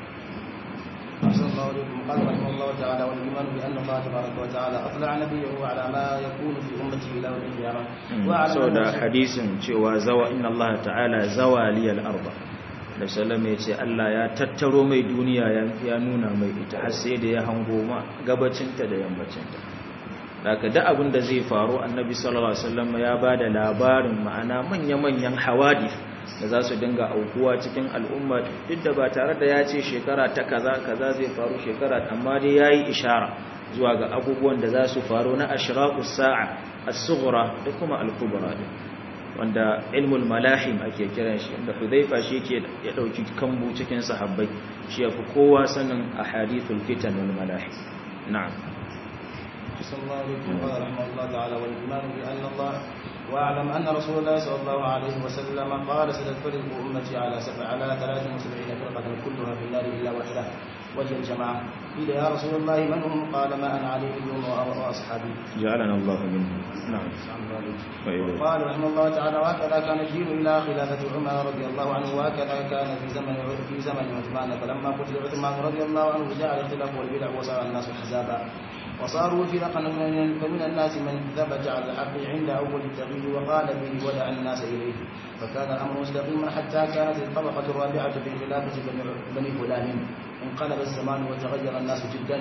أحسن الله عليكم قال رحمه الله تعالى والإيمان بأن الله تبارك وتعالى أطلع نبيه على ما يكون في أمته إلى يوم القيامة سودا حديث cewa zawa inna Allah ta'ala zawa liyal arba da sallama yace Allah ya tattaro mai duniya ya nuna mai ita har sai da ya hango ma gabacinta da yammacinta daga da abin da zai faru annabi sallallahu alaihi wasallam ya bada labarin ma'ana manya-manyan hawadith da za su dinga aukuwa cikin al'umma duk da ba tare da ya ce shekara ta kaza kaza zai faru shekara amma dai ya yi ishara zuwa ga abubuwan da za su faru na ashiraqus sa'a as-sughra da kuma al-kubra wanda ilmul malahim ake kiran shi inda hudhaifa shi yake ya dauki kambu cikin sahabbai shi yafi kowa sanin ahadithul fitan wal malahim na'am صلى الله عليه وسلم قال رحمه الله تعالى والإيمان بأن الله واعلم أن رسول الله صلى الله عليه وسلم قال ستفترق أمتي على سبع على 73 فرقة كلها في النار إلا واحدة وهي الجماعة قيل يا رسول الله من هم قال ما أنا عليه اليوم وأصحابي جعلنا الله منهم نعم قال رحمه الله تعالى وهكذا كان الدين إلى خلافة عمر رضي الله عنه وهكذا كان في زمن في زمن عثمان فلما قتل عثمان رضي الله عنه جاء الاختلاف والبدع وصار الناس حزابا وصاروا فرقا فمن الناس من ثبت على الحق عند اول التغيير وقال به ودعا الناس اليه فكان الامر مستقيما حتى كانت الطبقه الرابعه في خلافه بني فلان انقلب الزمان وتغير الناس جدا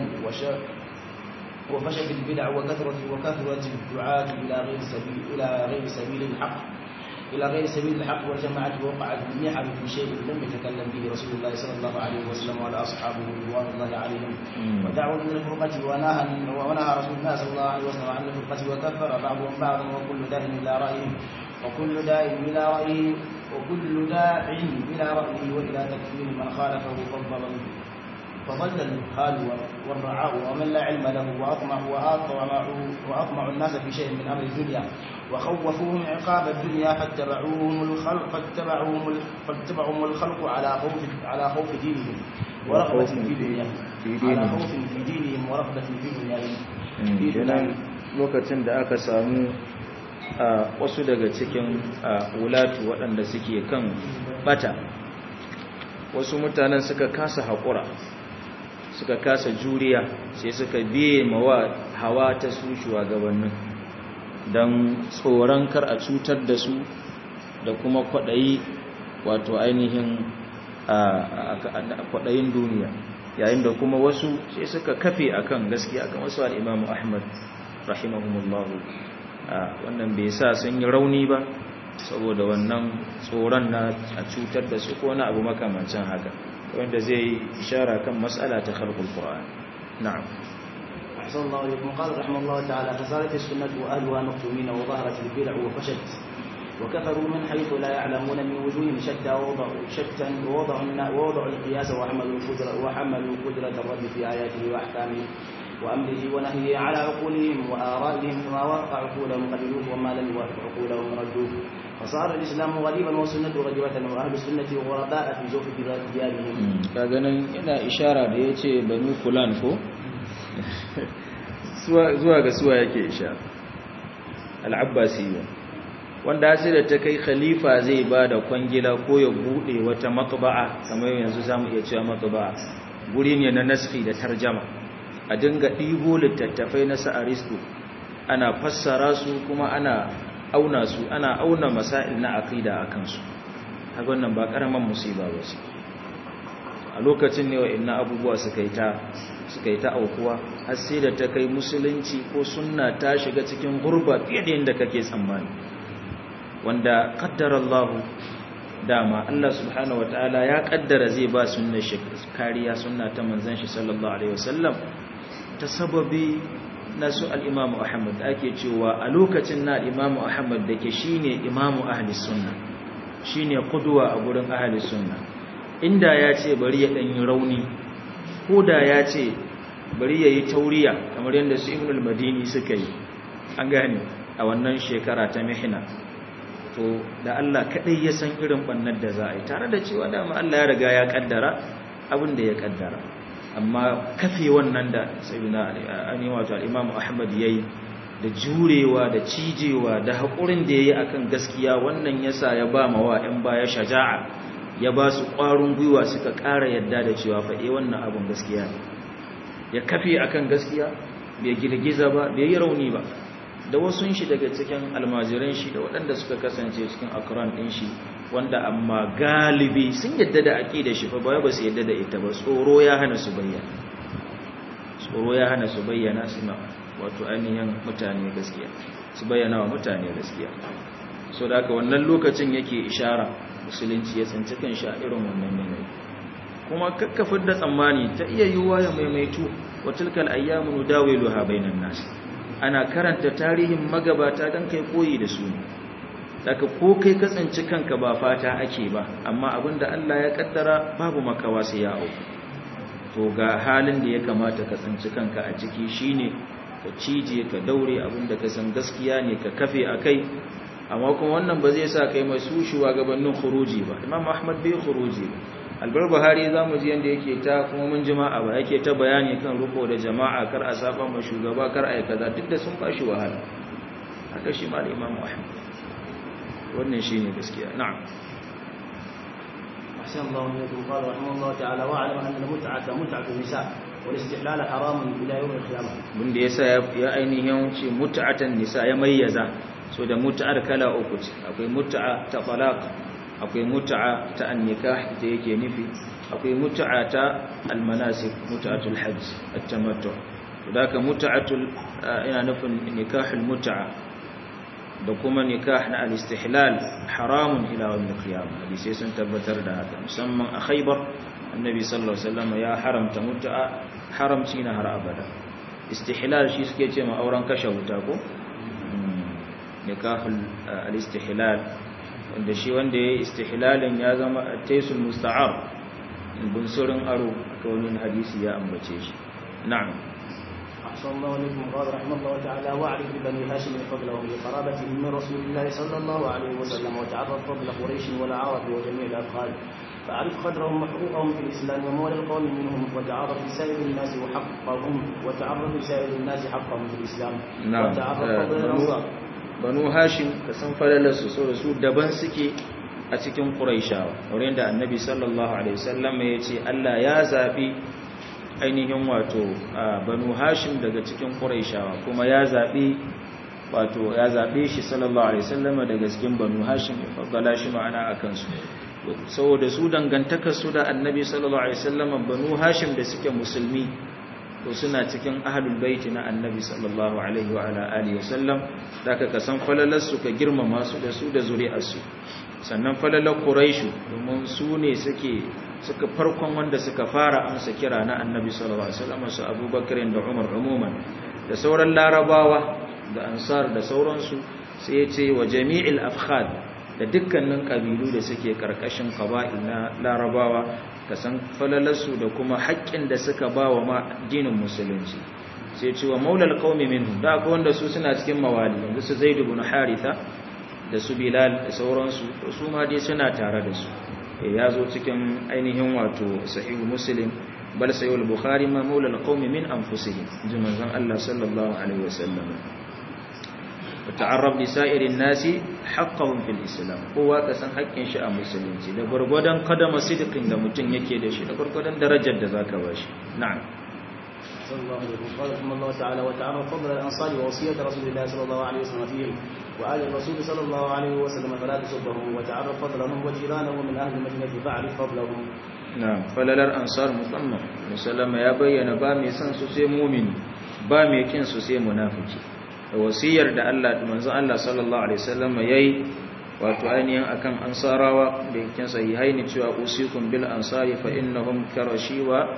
وفشت البدع وكثرت وكثرت الدعاة الى غير سبيل الى غير سبيل الحق إلى غير سبيل الحق والجماعة وقعت المحن في شيء لم يتكلم به رسول الله صلى الله عليه وسلم ولا أصحابه رضوان الله عليهم ودعوا من الفرقة ونهى ونهى رسول الله صلى الله عليه وسلم عن الفرقة وكفر بعضهم بعضا وكل داء إلى رأيه وكل داء إلى رأيه وكل داع إلى رأيه وإلى تكفير من خالفه فضل فضل الجهال والرعاء ومن لا علم له وأطمع وأطمع وأطمع الناس في شيء من أمر الدنيا وخوفوهم عقاب الدنيا فاتبعوهم الخلق فاتبعوهم فاتبعهم الخلق على خوف على خوف دينهم ورغبة في دنياهم على خوف في دينهم ورغبة في دنياهم lokacin da aka samu wasu daga cikin wulatu waɗanda suke kan bata wasu mutanen suka kasa haƙura suka kasa juriya sai suka biye mawa hawa ta su shugabannin don tsoron kar a cutar da su da kuma kwaɗayi wato ainihin kwaɗayin duniya yayin da kuma wasu sai suka kafe akan gaskiya akan wasu al'imamu ahmad rahimahumullahu wannan bai sa sun yi rauni ba saboda wannan tsoron na a cutar da su ko na abu makamancin haka wanda zai ishara kan mas'ala ta khalqul qur'an na'am أحسن الله إليكم قال رحمه الله تعالى فصارت السنة وأهلها مكتومين وظهرت البدع وفشت وكفروا من حيث لا يعلمون من وجوههم شتى ووضعوا شتى ووضعوا ووضعوا القياس وحملوا القدرة وحملوا قدرة الرب في آياته وأحكامه وأمره ونهيه على عقولهم وآرائهم فما وافق عقولهم قبلوه وما لم يوافق عقولهم ردوه فصار الإسلام غريبا والسنة غريبة وأهل السنة غرباء في جوف ديارهم kaga nan yana ishara da ya ce banu fulan ko zuwa ga suwa yake ishara al'abbasiyya wanda sai da ta kai khalifa zai ba da kwangila ko ya bude wata matba'a kamar yanzu zamu iya cewa matba'a guri ne na naski da tarjama a dinga ɗibo littattafai na sa'aristo ana fassara su kuma ana auna su ana auna masail na aqida a kansu haka wannan ba karaman musiba ba ce a lokacin ne wa'annan abubuwa suka yi ta suka yi ta aukuwa har sai da ta kai musulunci ko sunna ta shiga cikin gurba fiye da yadda kake tsammani wanda qaddara Allah dama Allah subhanahu wataala ya kaddara zai ba sunnar shi kariya sunna ta manzon shi sallallahu alaihi wasallam ta sababi na su al-Imam Ahmad ake cewa a lokacin na Imam Ahmad dake shine imamu ahli sunna shine qudwa a gurin ahli sunna inda ya ce bari ya danyi rauni ko da ya ce bari ya yi tauriya kamar yadda su ibn al-madini suka yi an gane a wannan shekara ta mihina to da Allah kadai ya san irin bannar da za a yi tare da cewa dama Allah ya riga ya kaddara abin da ya kaddara amma kafe wannan da sayyidina ani wato al-imam ahmad yayi da jurewa da cijewa da hakurin da yayi akan gaskiya wannan yasa ya ba mawa ɗan baya shaja'a ya ba su ƙwarin gwiwa suka ƙara yadda da cewa faɗe wannan abin gaskiya ne ya kafe akan gaskiya bai girgiza ba bai yi rauni ba da wasu shi daga cikin almajiran shi da waɗanda suka kasance cikin akran ɗin shi wanda amma galibi sun yadda da aƙida shi fa ba su yadda da ita ba tsoro ya hana su bayyana tsoro ya hana su bayyana suna wato ainihin mutane gaskiya su bayyana wa mutane gaskiya so da haka wannan lokacin yake ishara musulunci ya tsinci kan sha irin wannan yanayi kuma kakkafin da tsammani ta iya yiwuwa ya maimaitu wa tilkal ayyamu nudawiluha bainan nas ana karanta tarihin magabata dan kai koyi da su daga ko kai ka tsinci kanka ba fata ake ba amma abinda Allah ya kaddara babu makawa sai ya auku to ga halin da ya kamata ka tsinci kanka a ciki shine ka cije ka daure abinda ka san gaskiya ne ka kafe akai amma kuma wannan ba zai sa kai mai su shugabannin khuruji ba imam ahmad bai khuruji ba albar buhari za mu ji yadda yake ta kuma mun jima'a ba yake ta bayani kan ruko da jama'a kar a saba ma shugaba kar a yi kaza duk da sun ba shi wahala haka shi ma da imam ahmad wannan shi ne gaskiya na'am أحسن الله إليكم قال رحمه الله تعالى واعلم أن المتعة متعة النساء والاستحلال حرام إلى يوم القيامة mun da yasa ya ainihin ce mut'atan nisa ya mayyaza so da mut'ar kala uku ce akwai mut'a ta talaq akwai mut'a ta annikah ita yake nufi akwai mut'a ta almanasik mut'atul hajj at-tamattu to daka mut'atul ina nufin nikahul mut'a da kuma nikah na al-istihlal haramun ila yawm al-qiyamah hadisi sun tabbatar da haka musamman a Khaybar annabi sallallahu alaihi wasallam ya haramta mut'a haramci na har abada istihlal shi suke ce ma auren kashe wuta ko nikahul al-istihlal wanda shi wanda ya istihlalin ya zama taisul musta'ar bunsurin aro aka wani hadisi ya ambace shi na'am أحسن الله إليكم قال رحمه الله تعالى واعرف ببني هاشم فضلهم لقرابتهم من رسول الله صلى الله عليه وسلم وتعرف فضل قريش والعرب وجميع الأفخاذ فأعرف قدرهم وحقوقهم في الإسلام ومولى القوم منهم وتعرف لسائر الناس وحقهم وتعرف لسائر الناس حقهم في الإسلام نعم وتعرف فضل الأنصار banu hashim ka san falalarsu so da su daban suke a cikin quraishawa wurin da annabi sallallahu alaihi wasallam ya ce Allah ya zabi ainihin wato banu hashim daga cikin quraishawa kuma ya zabi wato ya zabe shi sallallahu alaihi wasallam daga cikin banu hashim ya faddala shi ma'ana akan su saboda su dangantakar su da annabi sallallahu alaihi wasallam banu hashim da suke musulmi to suna cikin ahlul baiti na annabi sallallahu alaihi wa ala alihi wasallam zaka ka san falalar su ka girmama su da su da zuri'ar su sannan falalar quraishu domin su ne suke suka farkon wanda suka fara amsa kira na annabi sallallahu alaihi wasallam su abubakar da umar umuman da sauran larabawa da ansar da sauransu sai ya ce wa jami'il afkhad da dukkanin kabilu da suke karkashin qaba'il na larabawa ka san falalarsu da kuma haƙƙin da suka ba wa ma addinin musulunci sai ce wa maulal qaumi minhum da akwai wanda su suna cikin mawali yanzu su zaid ibn haritha da su bilal da sauransu su ma dai suna tare da su ya zo cikin ainihin wato sahihu muslim bal sayyul bukhari ma maula alqawmi min anfusihim ji manzon Allah sallallahu alaihi wasallam wa ta'arrab li sa'irin nasi haqqahum fil islam kowa ka san haƙƙin shi a musulunci da gurgurdan kadama sidiqin da mutum yake da shi da gurgurdan darajar da zaka bashi na'am صلى الله عليه وسلم قال رحمه الله تعالى وتعالى فضل الانصار ووصيه رسول الله صلى الله عليه وسلم فيهم وآل الرسول صلى الله عليه وسلم فلا تسبهم وتعرف فضلهم وجيرانهم من أهل المدينة فاعرف فضلهم نعم falalar ansar musamman musallama ya bayyana ba mai son su sai mumini ba mai kin su sai munafiki da wasiyar da Allah manzon Allah sallallahu alaihi wasallam yayi wato ainihin akan ansarawa da yakin sahihaini cewa usikum bil ansari fa innahum karashi wa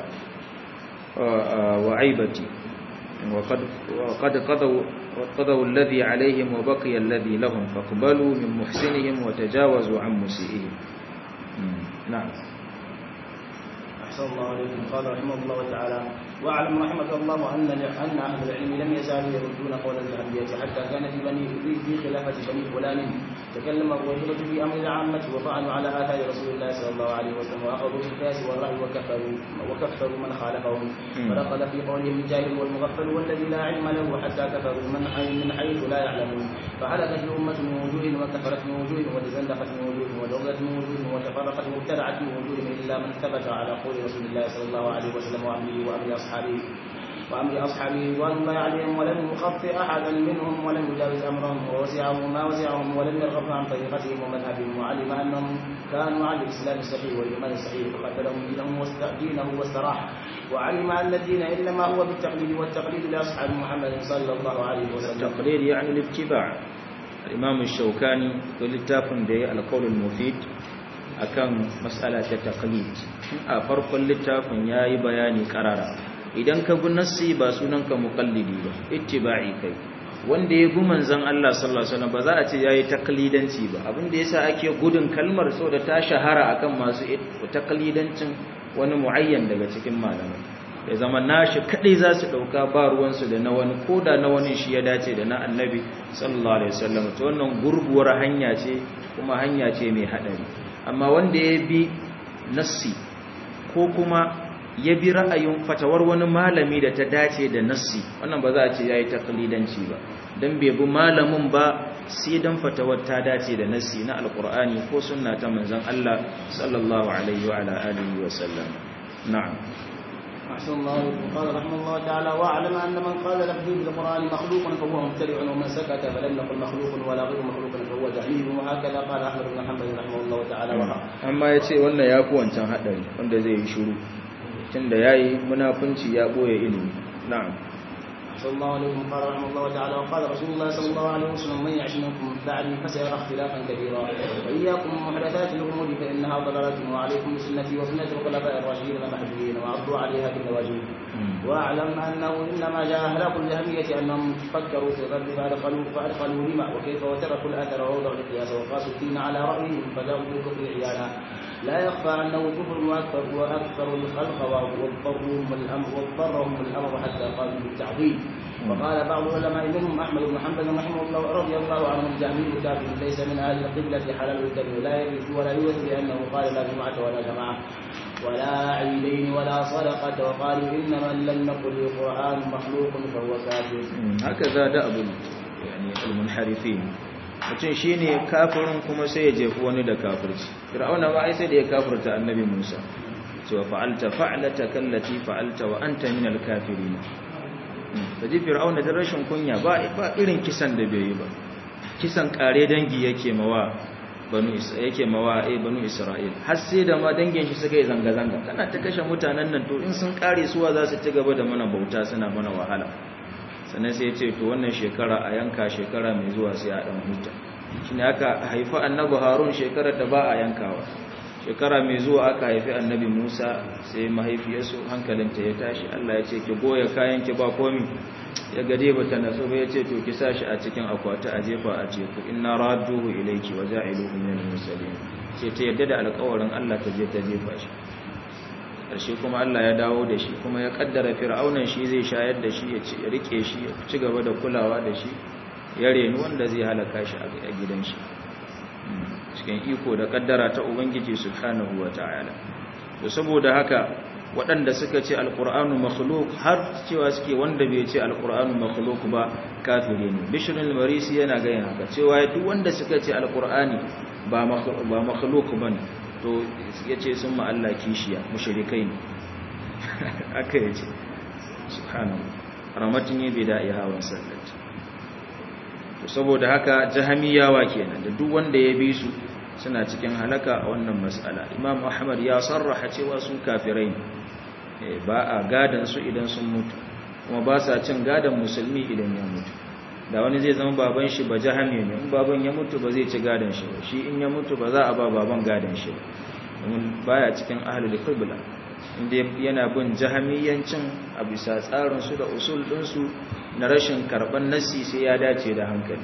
wa aibati وقد وقد قضوا وقضوا الذي عليهم وبقي الذي لهم فاقبلوا من محسنهم وتجاوزوا عن مسيئهم نعم أحسن الله عليكم قال رحمه الله تعالى واعلم رحمك الله أن أن أهل العلم لم يزالوا يردون قول الجهمية حتى كان في بني في خلافة بني فلان تكلم الرجل في أمر العامة وطعنوا على آثار رسول الله صلى الله عليه وسلم وأخذوا بالقياس والرأي وكفروا وكفروا من خالفهم ودخل في قولهم الجاهل والمغفل والذي لا علم له حتى كفروا من حيث من حيث لا يعلمون فهلكت الأمة من وجوه وكفرت من وجوه وتزندقت من وجوه ودغت من وجوه وتفرقت وابتدعت من وجوه إلا من ثبت على قول رسول الله صلى الله عليه وسلم وأمره وأمر أصحابه وأمر أصحابه رضوان الله عليهم ولم يخطئ أحدا منهم ولم يجاوز أمرهم ووسعهم ما وسعهم ولم يرغب عن طريقتهم ومذهبهم وعلم أنهم كانوا على الإسلام الصحيح والإيمان الصحيح فقتلهم دينهم دينه واستراح وعلم أن الدين إنما هو بالتقليد والتقليد لأصحاب محمد صلى الله عليه وسلم التقليد يعني الاتباع الإمام الشوكاني ولتافن دي القول المفيد akan mas'ala ta taqlid a farkon littafin yayi bayani karara idan ka bi nassi ba sunanka muqallidi ba ittiba'i kai wanda ya bi manzon Allah sallallahu alaihi wasallam ba za a ce yayi taqlidanci ba abin da yasa ake gudun kalmar saboda ta shahara akan masu taqlidancin wani muayyan daga cikin malamai ya zama nashi kadai za su dauka ba ruwansu da na wani koda na wani shi ya dace da na annabi sallallahu alaihi wasallam to wannan gurguwar hanya ce kuma hanya ce mai hadari amma wanda ya bi nassi ko kuma ya bi ra'ayin fatawar wani malami da ta dace da nassi wannan ba za a ce yayi taklidanci ba dan bai bi malamin ba sai dan fatawar ta dace da nassi na alqur'ani ko sunna ta manzon Allah sallallahu alaihi wa ala alihi wa sallam na'am أحسن الله قال رحمه الله تعالى واعلم أن من قال لفظي بالقرآن مخلوق فهو مبتدع ومن سكت فلم يقل مخلوق ولا غير مخلوق فهو جهيل وهكذا قال أحمد بن حنبل رحمه الله تعالى amma ya ce wannan ya fi wancan haɗari wanda zai yi shuru tun da ya yi munafunci ya ɓoye ilimi na'am صلى الله عليه وسلم قال رحمه الله تعالى وقال رسول الله صلى الله عليه وسلم من يعش منكم بعدي فسيرى اختلافا كثيرا واياكم محدثات الامور فانها ضلاله وعليكم بسنتي وسنه الخلفاء الراشدين المهديين وعضوا عليها بالنواجذ واعلم انه انما جاء هلاك الجهميه انهم فكروا في الرد فادخلوا فادخلوا لما وكيف وتركوا الاثر ووضعوا القياس وقاسوا الدين على رايهم فذاقوا بالكفر عيانا لا يخفى انه كفر واكثر واكثر الخلق واضطرهم الامر واضطرهم الامر حتى قالوا بالتعظيم وقال بعض العلماء منهم احمد بن حنبل رحمه الله رضي الله عنه الجهمي كافر ليس من اهل القبله حلال الدم لا يرث ولا يورث لانه قال لا جمعه ولا جماعه ولا عيدين ولا صدقه وقالوا ان من لم يقل القران مخلوق فهو كافر هكذا دأب يعني المنحرفين mutum shi ne kafirin kuma sai ya jefi wani da kafirci fir'auna ba ai sai da ya kafirta annabi musa cewa fa'alta fa'alata kallati fa'alta wa anta minal kafirin da ji fir'auna da rashin kunya ba irin kisan da bai yi ba kisan kare dangi yake mawa banu yake mawa eh banu isra'il har sai da ma dangin shi suka yi zanga zanga kana ta kashe mutanen nan to in sun kare suwa za su ci gaba da mana bauta suna mana wahala sannan sai ya ce to wannan shekara a yanka shekara mai zuwa sai a dan huta shine aka haifa annabi harun shekarar da ba a yankawa shekara mai zuwa aka haifi annabi Musa sai mahaifiyarsu hankalinta ya tashi Allah ya ce ki goya kayan ki ba komi ya gade bata naso ba ya ce to ki sashi a cikin akwati a jefa a teku inna radduhu ilayki wa ja'iluhu minal mursalin sai ta yadda da alƙawarin Allah ta je ta jefa shi ƙarshe kuma Allah ya dawo da shi kuma ya kaddara fir'aunan shi zai shayar da shi ya rike shi ya ci gaba da kulawa da shi ya reni wanda zai halaka shi a gidan shi cikin iko da kaddara ta ubangiji subhanahu wata'ala to saboda haka waɗanda suka ce alqur'anu makhluq har cewa suke wanda bai ce alqur'anu makhluq ba kafiri ne bishrul marisi yana ga haka cewa duk wanda suka ce alqur'ani ba ba makhluq bane to yace sun ma Allah kishiya mushrikai ne aka yace subhanahu rahmatin yi bida'i hawan sallati to saboda haka jahamiyawa kenan da duk wanda ya bi su suna cikin halaka a wannan mas'ala imam ahmad ya sarraha cewa su kafirai ne ba a gadan su idan sun mutu kuma ba sa cin gadan musulmi idan ya mutu da wani zai zama baban shi ba jahami ne in baban ya mutu ba zai ci gadan shi ba shi in ya mutu ba za a ba baban gadan shi ba domin baya cikin ahlul qibla inda yana bin jahamiyancin a bisa tsarin su da usul ɗinsu na rashin karɓar nassi sai ya dace da hankali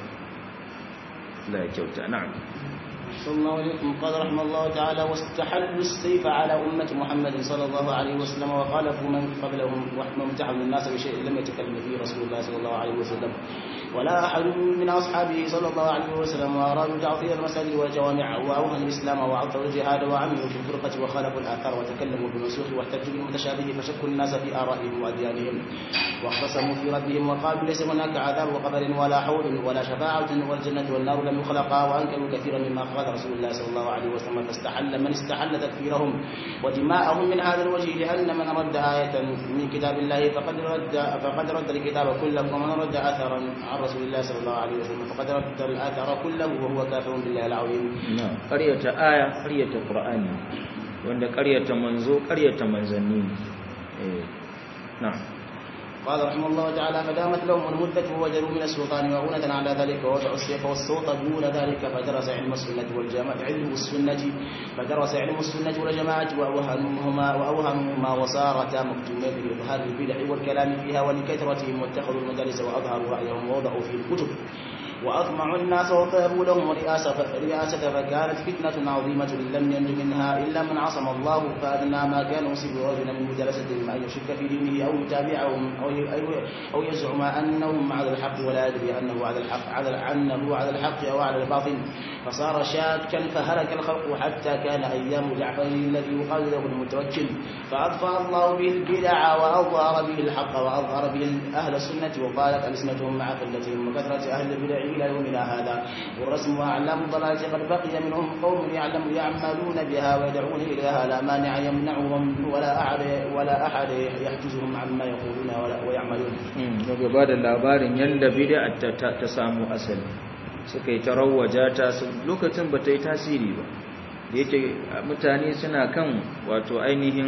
la kyauta na'am صلى الله عليكم قال رحمه الله تعالى واستحلوا السيف على أمة محمد صلى الله عليه وسلم وخالفوا من قبلهم وامتحنوا الناس بشيء لم يتكلم فيه رسول الله صلى الله عليه وسلم ولا أحد من أصحابه صلى الله عليه وسلم وأرادوا تعطيل المساجد والجوامع وأوهنوا الإسلام وعطلوا الجهاد وعملوا في الفرقة وخالفوا الآثار وتكلموا بالمنسوخ واحتجوا بالمتشابه فشكوا الناس في آرائهم وأديانهم واختصموا في ربهم وقالوا ليس هناك عذاب وقبر ولا حول ولا شفاعة والجنة والنار لم يخلقا وأنكروا كثيرا مما قال رسول الله صلى الله عليه وسلم فاستحل من استحل تكفيرهم ودماءهم من هذا الوجه لأن من رد آية من كتاب الله فقد رد فقد رد الكتاب كله ومن رد أثرا عن رسول الله صلى الله عليه وسلم فقد رد الأثر كله وهو كافر بالله العظيم نعم قرية آية قرية القرآن وعند قرية منزو قرية منزني نعم قال رحمه الله تعالى فدامت لهم المدة ووجدوا من السلطان مؤونة على ذلك ووضعوا السيف والصوت دون ذلك فدرس علم السنة والجماعة علم السنة فدرس علم السنة والجماعة وأوهمهما وأوهمهما وصارتا مكتومين بإظهار البدع والكلام فيها ولكثرتهم واتخذوا المدارس وأظهروا رأيهم ووضعوا في الكتب وأطمعوا الناس وطلبوا لهم رئاسة رئاسة فكانت فتنة عظيمة لم ينج منها إلا من عصم الله فأدنى ما كان يصيب رجلا من مجالستهم أن يشك في دينه أو يتابعهم أو أو يزعم أنهم على الحق ولا يدري أنه على الحق على أنه على الحق أو على الباطل فصار شاكا فهلك الخلق حتى كان أيام جعفر الذي يقال له المتوكل فأطفأ الله به البدع وأظهر به الحق وأظهر به أهل السنة وقالت ألسنتهم مع قلتهم وكثرة أهل البدع إلى يومنا هذا والرسم وأعلام الضلالة قد بقي منهم قوم يعلم يعملون بها ويدعون إليها لا مانع يمنعهم ولا أحد ولا أحد يحجزهم عما يقولون ولا ويعملون. daga ba da labarin yadda bid'a ta samu asali suka yi tarawwaja ta lokacin ba ta yi tasiri ba da yake mutane suna kan wato ainihin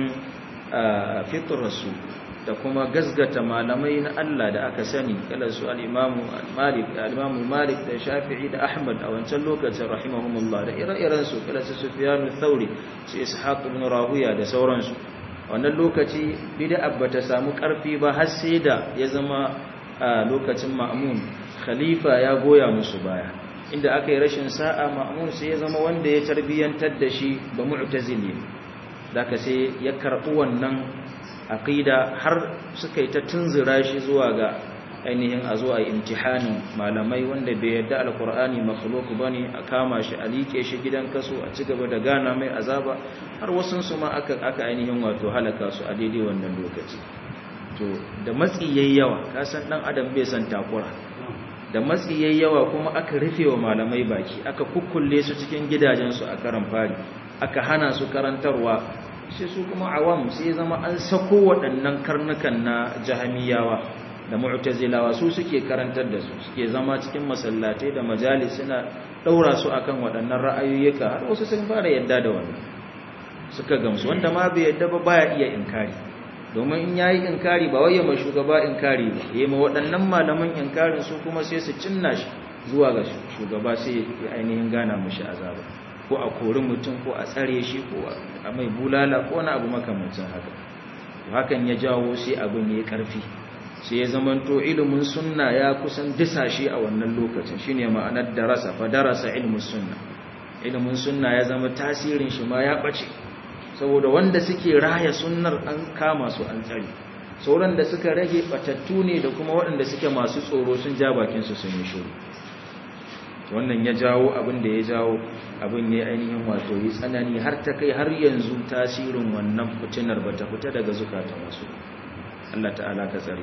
fitrarsu da kuma gazgata malamai na Allah da aka sani kala su al-imamu Malik al-imamu Malik da Shafi'i da Ahmad a wancan lokacin rahimahumullah da ire-iren su kala su Sufyan al-Thawri su Ishaq ibn Rawiya da sauransu wannan lokaci bid'a bata samu karfi ba har sai da ya zama a lokacin Ma'mun khalifa ya goya musu baya inda aka yi rashin sa'a Ma'mun sai ya zama wanda ya tarbiyantar da shi ba mu'tazili da ka sai ya karɓi wannan aqida har suka yi ta tunzura shi zuwa ga ainihin a zuwa imtihanin malamai wanda bai yadda alkur'ani makhluq bane a kama shi a like shi gidan kaso a ci gaba da gana mai azaba har wasun su ma aka aka ainihin wato halaka su a daidai wannan lokaci to da matsi yayi yawa ka san dan adam bai san takura da matsi yayi yawa kuma aka rufe wa malamai baki aka kukkulle su cikin gidajen su a karan fari aka hana su karantarwa sai su kuma awam sai zama an sako waɗannan karnukan na jahamiyawa da mu'tazilawa su suke karantar da su suke zama cikin masallatai da majalis suna daura su akan waɗannan ra'ayoyika har wasu sun fara yadda da wannan suka gamsu wanda ma bai yadda ba baya iya inkari domin in yayi inkari ba wai mai shugaba inkari ba yayi ma waɗannan malaman inkarin su kuma sai su cinna shi zuwa ga shugaba sai ya ainihin gana mushi azaba ko a kori mutum ko a tsare shi ko a mai bulala ko wani abu makamancin haka hakan ya jawo sai abin ya karfi sai ya zamanto ilimin sunna ya kusan disa shi a wannan lokacin shine ma'anar darasa fa darasa ilmin sunna ilimin sunna ya zama tasirin shi ma ya bace saboda wanda suke raya sunnar an kama su an tsare sauran da suka rage batattu ne da kuma waɗanda suke masu tsoro sun ja bakin su sun yi shiru wannan ya jawo abin da ya jawo abin ya ainihin wato yi tsanani har ta kai har yanzu tasirin wannan fitinar bata fita daga zukatan wasu Allah ta'ala ka tsare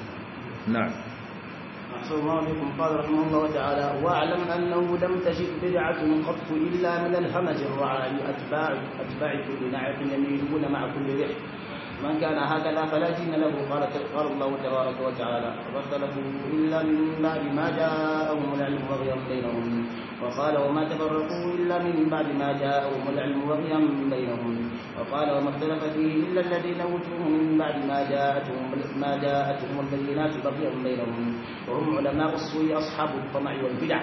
na'am أحسن الله بكم قال رحمه الله تعالى واعلم أنه لم تجد بدعة قط إلا من الهمج الرعاي أتباع أتباع كل نعق يميلون مع كل ريح من كان هكذا فلا دين له قال قال الله تبارك وتعالى فاختلفوا إلا من بعد ما جاءهم العلم بغيا بينهم وقال وما تفرقوا إلا من بعد ما جاءهم العلم بغيا بينهم وقال وما اختلف فيه إلا الذين أوتوه من بعد ما جاءتهم ما جاءتهم البينات بغيا بينهم وهم علماء السوء أصحاب الطمع والبدع.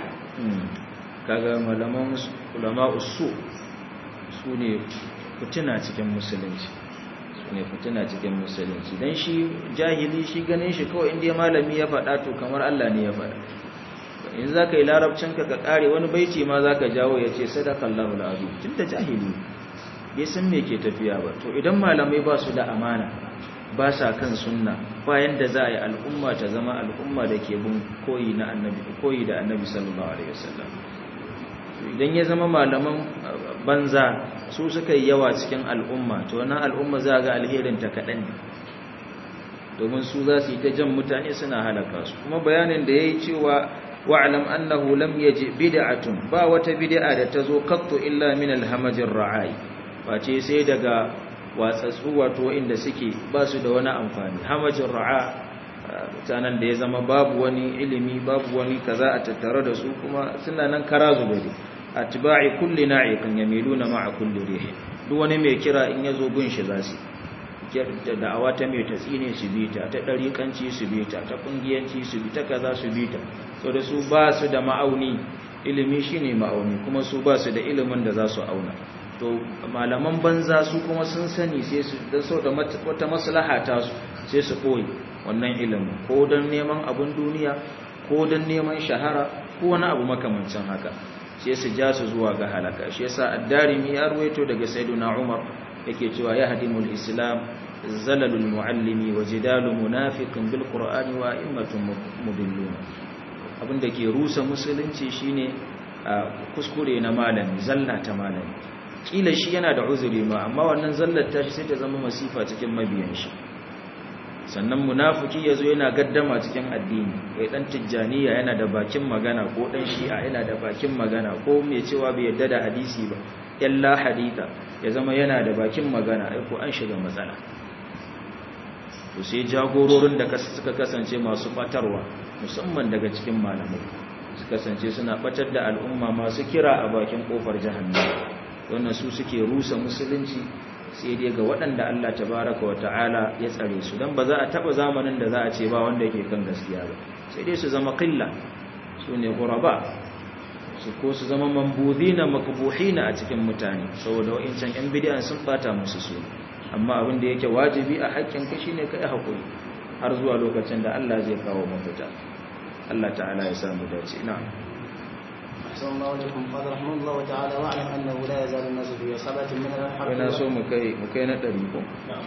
kaga malaman ulama usu su ne fitina cikin musulunci su ne fitina cikin musulunci don shi jahili shi ganin shi kawai inda malami ya faɗa to kamar Allah ne ya faɗa in za ka yi larabcinka ka ƙare wani baiti ma za ka jawo ya ce sadakallahu al'adu tun da jahili bai san me ke tafiya ba to idan malamai ba su da amana ba sa kan sunna bayan da za a yi al'umma ta zama al'umma da ke bin koyi na annabi koyi da annabi sallallahu alaihi wasallam idan ya zama malaman banza su suka yi yawa cikin al'umma to wannan al'umma za ga alherin ta kaɗan ne domin su za su yi ta jan mutane suna halaka su kuma bayanin da ya yi cewa wa'alam annahu lam yaji bid'atun ba wata bid'a da ta zo qattu illa min alhamajir ra'ai face sai daga watsatsu wato inda suke ba su da wani amfani hamajin ra'a mutanen da ya zama babu wani ilimi babu wani kaza a tattare da su kuma suna nan kara zubari atba'i kulli na'iqin yamiluna ma'a kulli rih duk wani mai kira in yazo gun shi zasu da da'awa ta mai tatsine su bita ta dariƙanci su bita ta kungiyanci su bita kaza su bita so da su ba su da ma'auni ilimi shine ma'auni kuma su ba su da ilimin da za su auna to malaman banza su kuma sun sani sai su da so da wata maslaha ta su sai su koyi wannan ilimin ko don neman abun duniya ko don neman shahara ko wani abu makamancin haka sai su ja su zuwa ga halaka shi yasa ad-darimi ya ruwaito daga sayyiduna umar yake cewa ya hadimul islam zalalul muallimi wa jidalu munafiqin bil qur'ani wa immatun mudillun abinda ke rusa musulunci shine kuskure na malami zalla ta malami kila shi yana da uzuri ma amma wannan zallar tashi sai ta zama masifa cikin mabiyan shi sannan munafiki yazo yana gaddama cikin addini kai dan tijjaniya yana da bakin magana ko dan shi'a yana da bakin magana ko mai cewa bai yadda da hadisi ba illa haditha ya zama yana da bakin magana ai ko an shiga matsala to sai jagororin da suka kasance masu batarwa musamman daga cikin malamai su kasance suna batar da al'umma masu kira a bakin kofar jahannama wannan su suke rusa musulunci sai dai ga waɗanda Allah tabaraka wata'ala ya tsare su dan ba za a taba zamanin da za a ce ba wanda yake kan gaskiya ba sai dai su zama qilla su ne ghuraba su ko su zama mambudina makbuhina a cikin mutane saboda wa'incan yan bid'a sun bata musu su amma abin da yake wajibi a haƙƙin ka shine kai hakuri har zuwa lokacin da Allah zai kawo mafita Allah ta'ala ya samu dace na'am أحسن الله إليكم قال رحمه الله تعالى واعلم أنه لا يزال الناس في عصابة من الحق ina so mu kai mu kai na ɗari ko نعم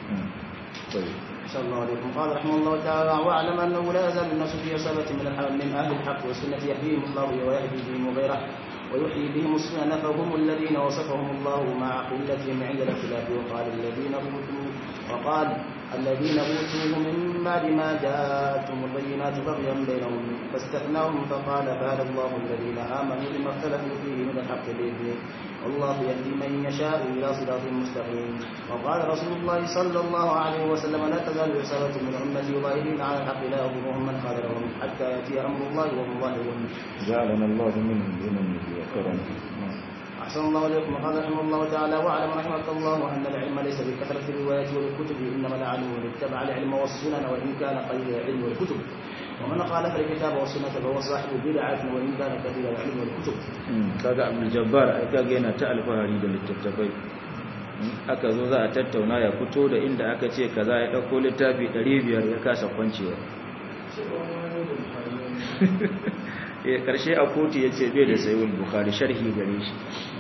طيب أحسن الله إليكم قال رحمه الله تعالى واعلم أنه لا يزال الناس في عصابة من الحق من أهل الحق والسنة يهديهم الله ويهدي بهم وغيره ويحيي بهم السنن فهم الذين وصفهم الله مع قلتهم عند الاختلاف وقال الذين أوتوا وقال الذين أوتوه من بعد ما جاءتهم البينات بغيا بينهم فاستثناهم فقال فهدى الله الذين آمنوا لما اختلفوا فيه من الحق بإذنه والله يهدي من يشاء إلى صراط مستقيم وقال رسول الله صلى الله عليه وسلم لا تزال عصابة من أمتي ظاهرين على الحق لا يضرهم من خذلهم حتى يأتي أمر الله وهم ظاهرون جعلنا الله منهم بمنه وكرمه أحسن الله إليكم وقال رحمه الله تعالى واعلم رحمك الله أن العلم ليس بكثرة الروايات والكتب إنما العلم من اتبع العلم والسنن وإن كان قليل العلم والكتب ومن خالف الكتاب والسنة فهو صاحب بدعة وإن كان كثير العلم والكتب kaga abdul jabbar ai kaga yana ta alfahari da littattafai aka zo za a tattauna ya fito da inda aka ce kaza ya dauko littafi 500 ya kasa kwancewa eh karshe a kotu yace bai da sayyid bukhari sharhi gare shi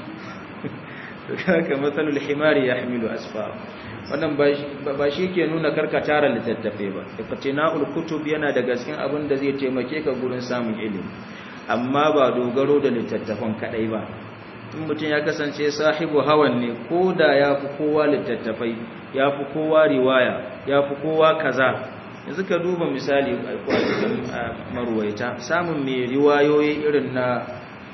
to kaga matsalul himari yahmilu asfar wannan ba shi ke nuna karka tara littattafai ba iqtina'ul kutub yana daga cikin abin da zai taimake ka gurin samun ilimi amma ba dogaro da littattafan kadai ba in mutum ya kasance sahibu hawan ne ko da ya fi kowa littattafai ya fi kowa riwaya ya fi kowa kaza yanzu ka duba misali cikin marwaita samun mai riwayoyi irin na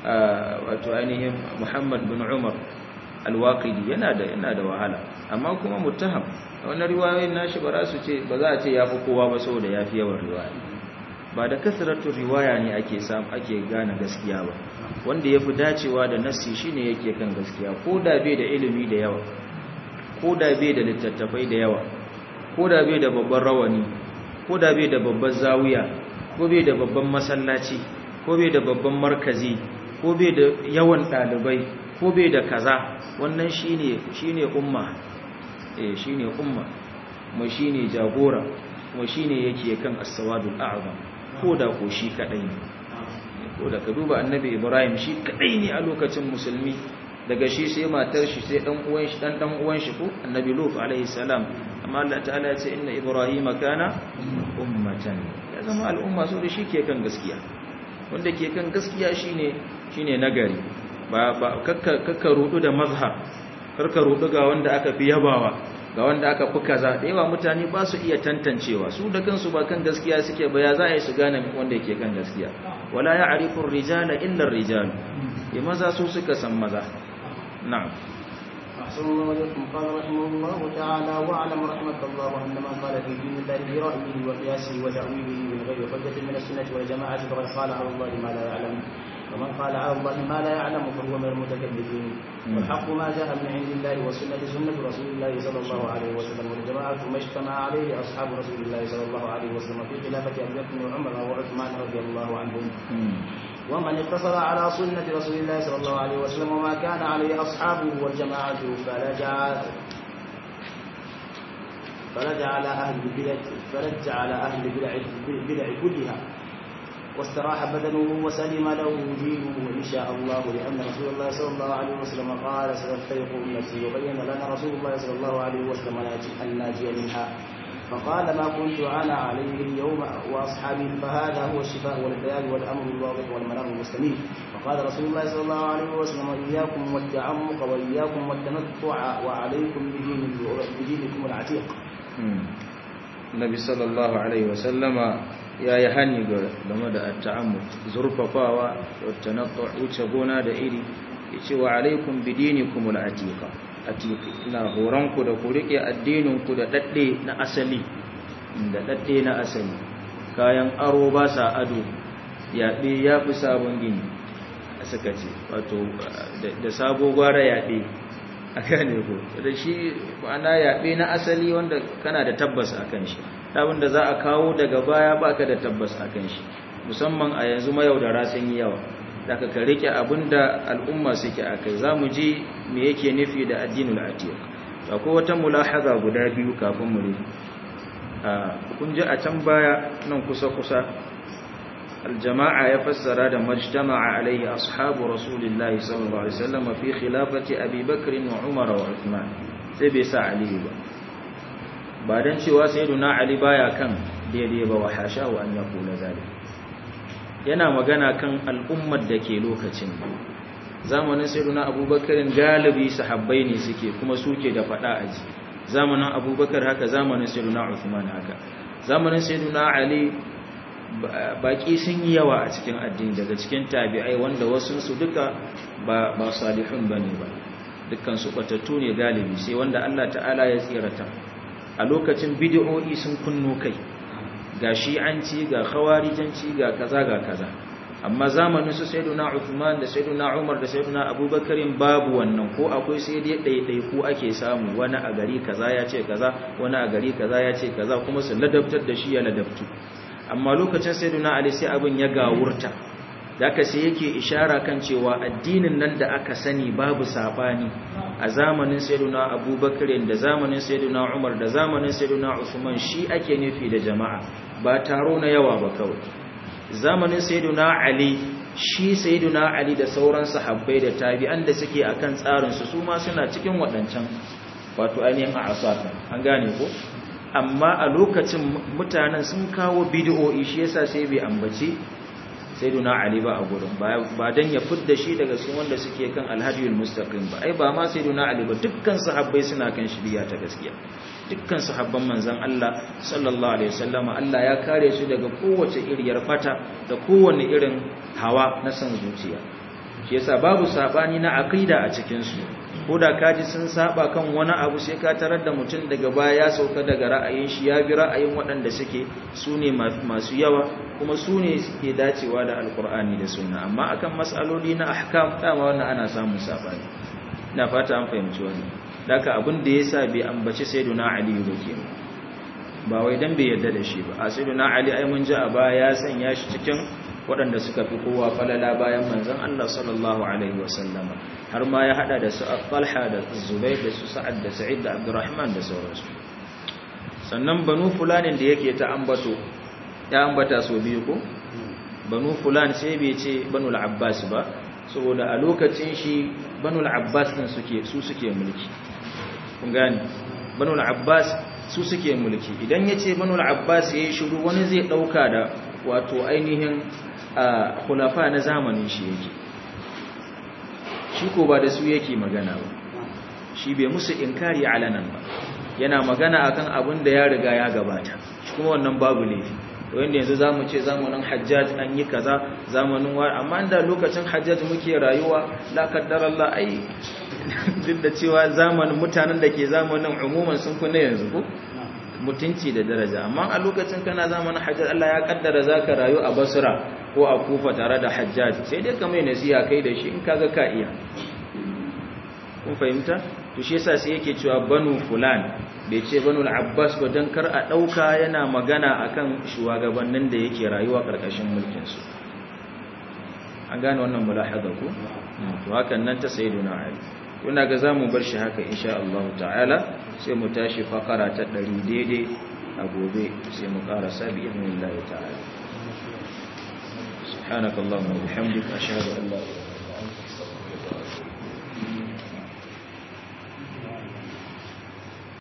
wato ainihin muhammad bin umar alwaƙidi yana da yana da wahala amma kuma muttaham wannan riwayoyin nashi ba za su ce ba za a ce yafi kowa ba saboda yafi yawan riwaya ba da kasratu riwaya ne ake samu ake gane gaskiya ba wanda yafi dacewa da nassi shine yake kan gaskiya ko da bai da ilimi da yawa ko da bai da littattafai da yawa ko da bai da babban rawani ko da bai da babban zawiya ko bai da babban masallaci ko bai da babban markazi ko bai da yawan ɗalibai ko bai da kaza wannan shine shine umma eh shine umma kuma shine jagora kuma shine yake kan as-sawadul a'zam ko da ko shi kadai ne ko da ka duba annabi ibrahim shi kadai ne a lokacin musulmi daga shi sai matar shi sai dan uwan shi dan dan uwan shi ko annabi lut alaihi salam amma Allah ta'ala ya ce inna ibrahima kana ummatan ya zama al'umma so da shi ke kan gaskiya wanda ke kan gaskiya shine shine nagari ba ba kakka rudu da mazhab karka rudu ga wanda aka fi yabawa ga wanda aka fi kaza da yawa mutane ba su iya tantancewa su da kansu ba kan gaskiya suke ba ya za a yi su gane wanda yake kan gaskiya wala ya'rifu ar-rijala illa ar-rijal ya maza su suka san maza na'am أحسن الله إليكم قال رحمه الله تعالى واعلم رحمك الله أن من قال في دين الله برأيه وقياسه وتأويله من غير حجة من السنة والجماعة فقد قال على الله ما لا يعلم ومن قال على الله ما لا يعلم فهو من المتكبرين والحق ما جاء من عند الله والسنة سنة رسول الله صلى الله عليه وسلم والجماعة ما اجتمع عليه أصحاب رسول الله صلى الله عليه وسلم في خلافة أبي بكر وعمر وعثمان رضي الله عنهم ومن اقتصر على سنة رسول الله صلى الله عليه وسلم وما كان عليه أصحابه والجماعة فرجع فرجع على أهل البدع فرجع على أهل البدع البدع كلها واستراح بدنه وسلم له دينه وإن شاء الله لأن رسول الله صلى الله عليه وسلم قال ستفترق أمتي وبين لنا رسول الله صلى الله عليه وسلم الناجي منها فقال ما كنت أنا عليه اليوم وأصحابي فهذا هو الشفاء والبيان والأمر الواضح والمنار المستميت وقال رسول الله صلى الله عليه وسلم إياكم والتعمق وإياكم والتنطع وعليكم بدين بدينكم العتيق Nabi sallallahu alaihi wasallama ya yi hani game da ta'ammud zurfafawa da tanattu wuce gona da iri yace wa alaikum bidinikum al-atiqa atiqi ina horanku da ku rike addininku da dadde na asali da dadde na asali kayan aro ba sa ado yaɓe ya fi sabon gini suka ce wato da sabo gwara yaɓe a gane ko da shi ma'ana yaɓe na asali wanda kana da tabbas a kan shi abin da za a kawo daga baya baka da tabbas a kan shi musamman a yanzu mayaudara sun yi yawa daga ka rike abin da al'umma suke a kai za mu ji me yake nufi da addinul atiq akwai wata mulahaza guda biyu kafin mu rufe kun ji a can baya nan kusa-kusa aljama'a ya fassara da majtama'a alaihi ashabu rasulillahi sallallahu alaihi wasallam fi khilafati abi bakr wa umar wa uthman sai bai sa ali ba ba dan cewa sayyiduna ali baya kan daidai ba wa hasha wa an yaqula zalik yana magana kan al'ummar da ke lokacin zamanin sayyiduna abubakar galibi sahabbai ne suke kuma suke da fada aji zamanin abubakar haka zamanin sayyiduna uthman haka zamanin sayyiduna ali baki sun yi yawa a cikin addini daga cikin tabi'ai wanda wasu su duka ba ba salihun bane ba dukkan su batattu ne galibi sai wanda Allah ta'ala ya tsirata a lokacin bid'o'i sun kunno kai ga shi'anci ga khawarijanci ga kaza ga kaza amma zamanin su sayyiduna Uthman da sayyiduna Umar da sayyiduna Abubakar babu wannan ko akwai sai dai daidai ko ake samu wani a gari kaza ya ce kaza wani a gari kaza ya ce kaza kuma su ladabtar da shi ya ladabtu amma lokacin sayyiduna ali sai abin ya gawurta da aka sai yake ishara kan cewa addinin nan da aka sani babu sabani a zamanin sayyiduna abubakar da zamanin sayyiduna umar da zamanin sayyiduna usman shi ake nufi da jama'a ba taro na yawa ba kawai zamanin sayyiduna ali shi sayyiduna ali da sauran sahabbai da tabi'an da suke akan tsarin su su ma suna cikin waɗancan wato ainihin a'asatan an gane ko amma a lokacin mutanen sun kawo bid'o'i shi yasa sai bai ambaci sayyiduna ali ba a gurin ba dan ya fidda shi daga cikin wanda suke kan alhadiyul mustaqim ba ai ba ma sayyiduna ali ba dukkan sahabbai suna kan shiriya ta gaskiya dukkan sahabban manzon Allah sallallahu alaihi wasallama Allah ya kare su daga kowace iriyar fata da kowanne irin hawa na san zuciya shi yasa babu sabani na aqida a cikin su koda kaji sun saba kan wani abu sai ka tarar da mutum daga baya ya sauka daga ra'ayin shi ya bi ra'ayin waɗanda suke su ne masu yawa kuma su ne suke dacewa da alkur'ani da sunna amma akan matsaloli na ahkam dama wannan ana samun sabani ina fata an fahimci wannan daga abin da yasa bai ambaci sayyiduna ali ba kenan ba wai dan bai yarda da shi ba a sayyiduna ali ai mun ji a baya ya sanya shi cikin waɗanda suka fi kowa falala bayan manzon Allah sallallahu alaihi wasallama har ma ya hada da su Talha da Zubair da su Sa'ad da Sa'id da Abdurrahman da sauransu sannan banu fulanin da yake ta ambato ya ambata so biyu ko banu fulan sai bai ce banu al-Abbas ba saboda a lokacin shi banu al-Abbas din suke su suke mulki kun gane banu al-Abbas su suke mulki idan yace banu al-Abbas yayi shiru wani zai dauka da wato ainihin khulafa na zamanin shi yake shi ko ba da su yake magana ba shi bai musu inkari alanan ba yana magana akan abin da ya riga ya gabata shi kuma wannan babu laifi to yanda yanzu zamu ce zamanin Hajjaj an yi kaza zamanin wa amma da lokacin Hajjaj muke rayuwa la kaddarallah ai duk da cewa zamanin mutanen da ke zamanin umuman sun kuna yanzu ko mutunci da daraja amma a lokacin kana zamanin Hajjaj Allah ya kaddara zaka rayu a Basra ko a Kufa tare da Hajjaj sai dai ka mai nasiha kai da shi in kaga ka iya kun fahimta to shi yasa sai yake cewa banu fulan bai ce banu al-abbas ba dan kar a dauka yana magana akan shugabannin da yake rayuwa karkashin mulkin su an gane wannan mulahaza ko to hakan nan ta sayyiduna ali kuna ga zamu bar shi haka insha Allah ta'ala sai mu tashi fakara ta 100 daidai a gobe sai mu karasa bi idnillahi ta'ala سبحانك اللهم وبحمدك أشهد أن لا إله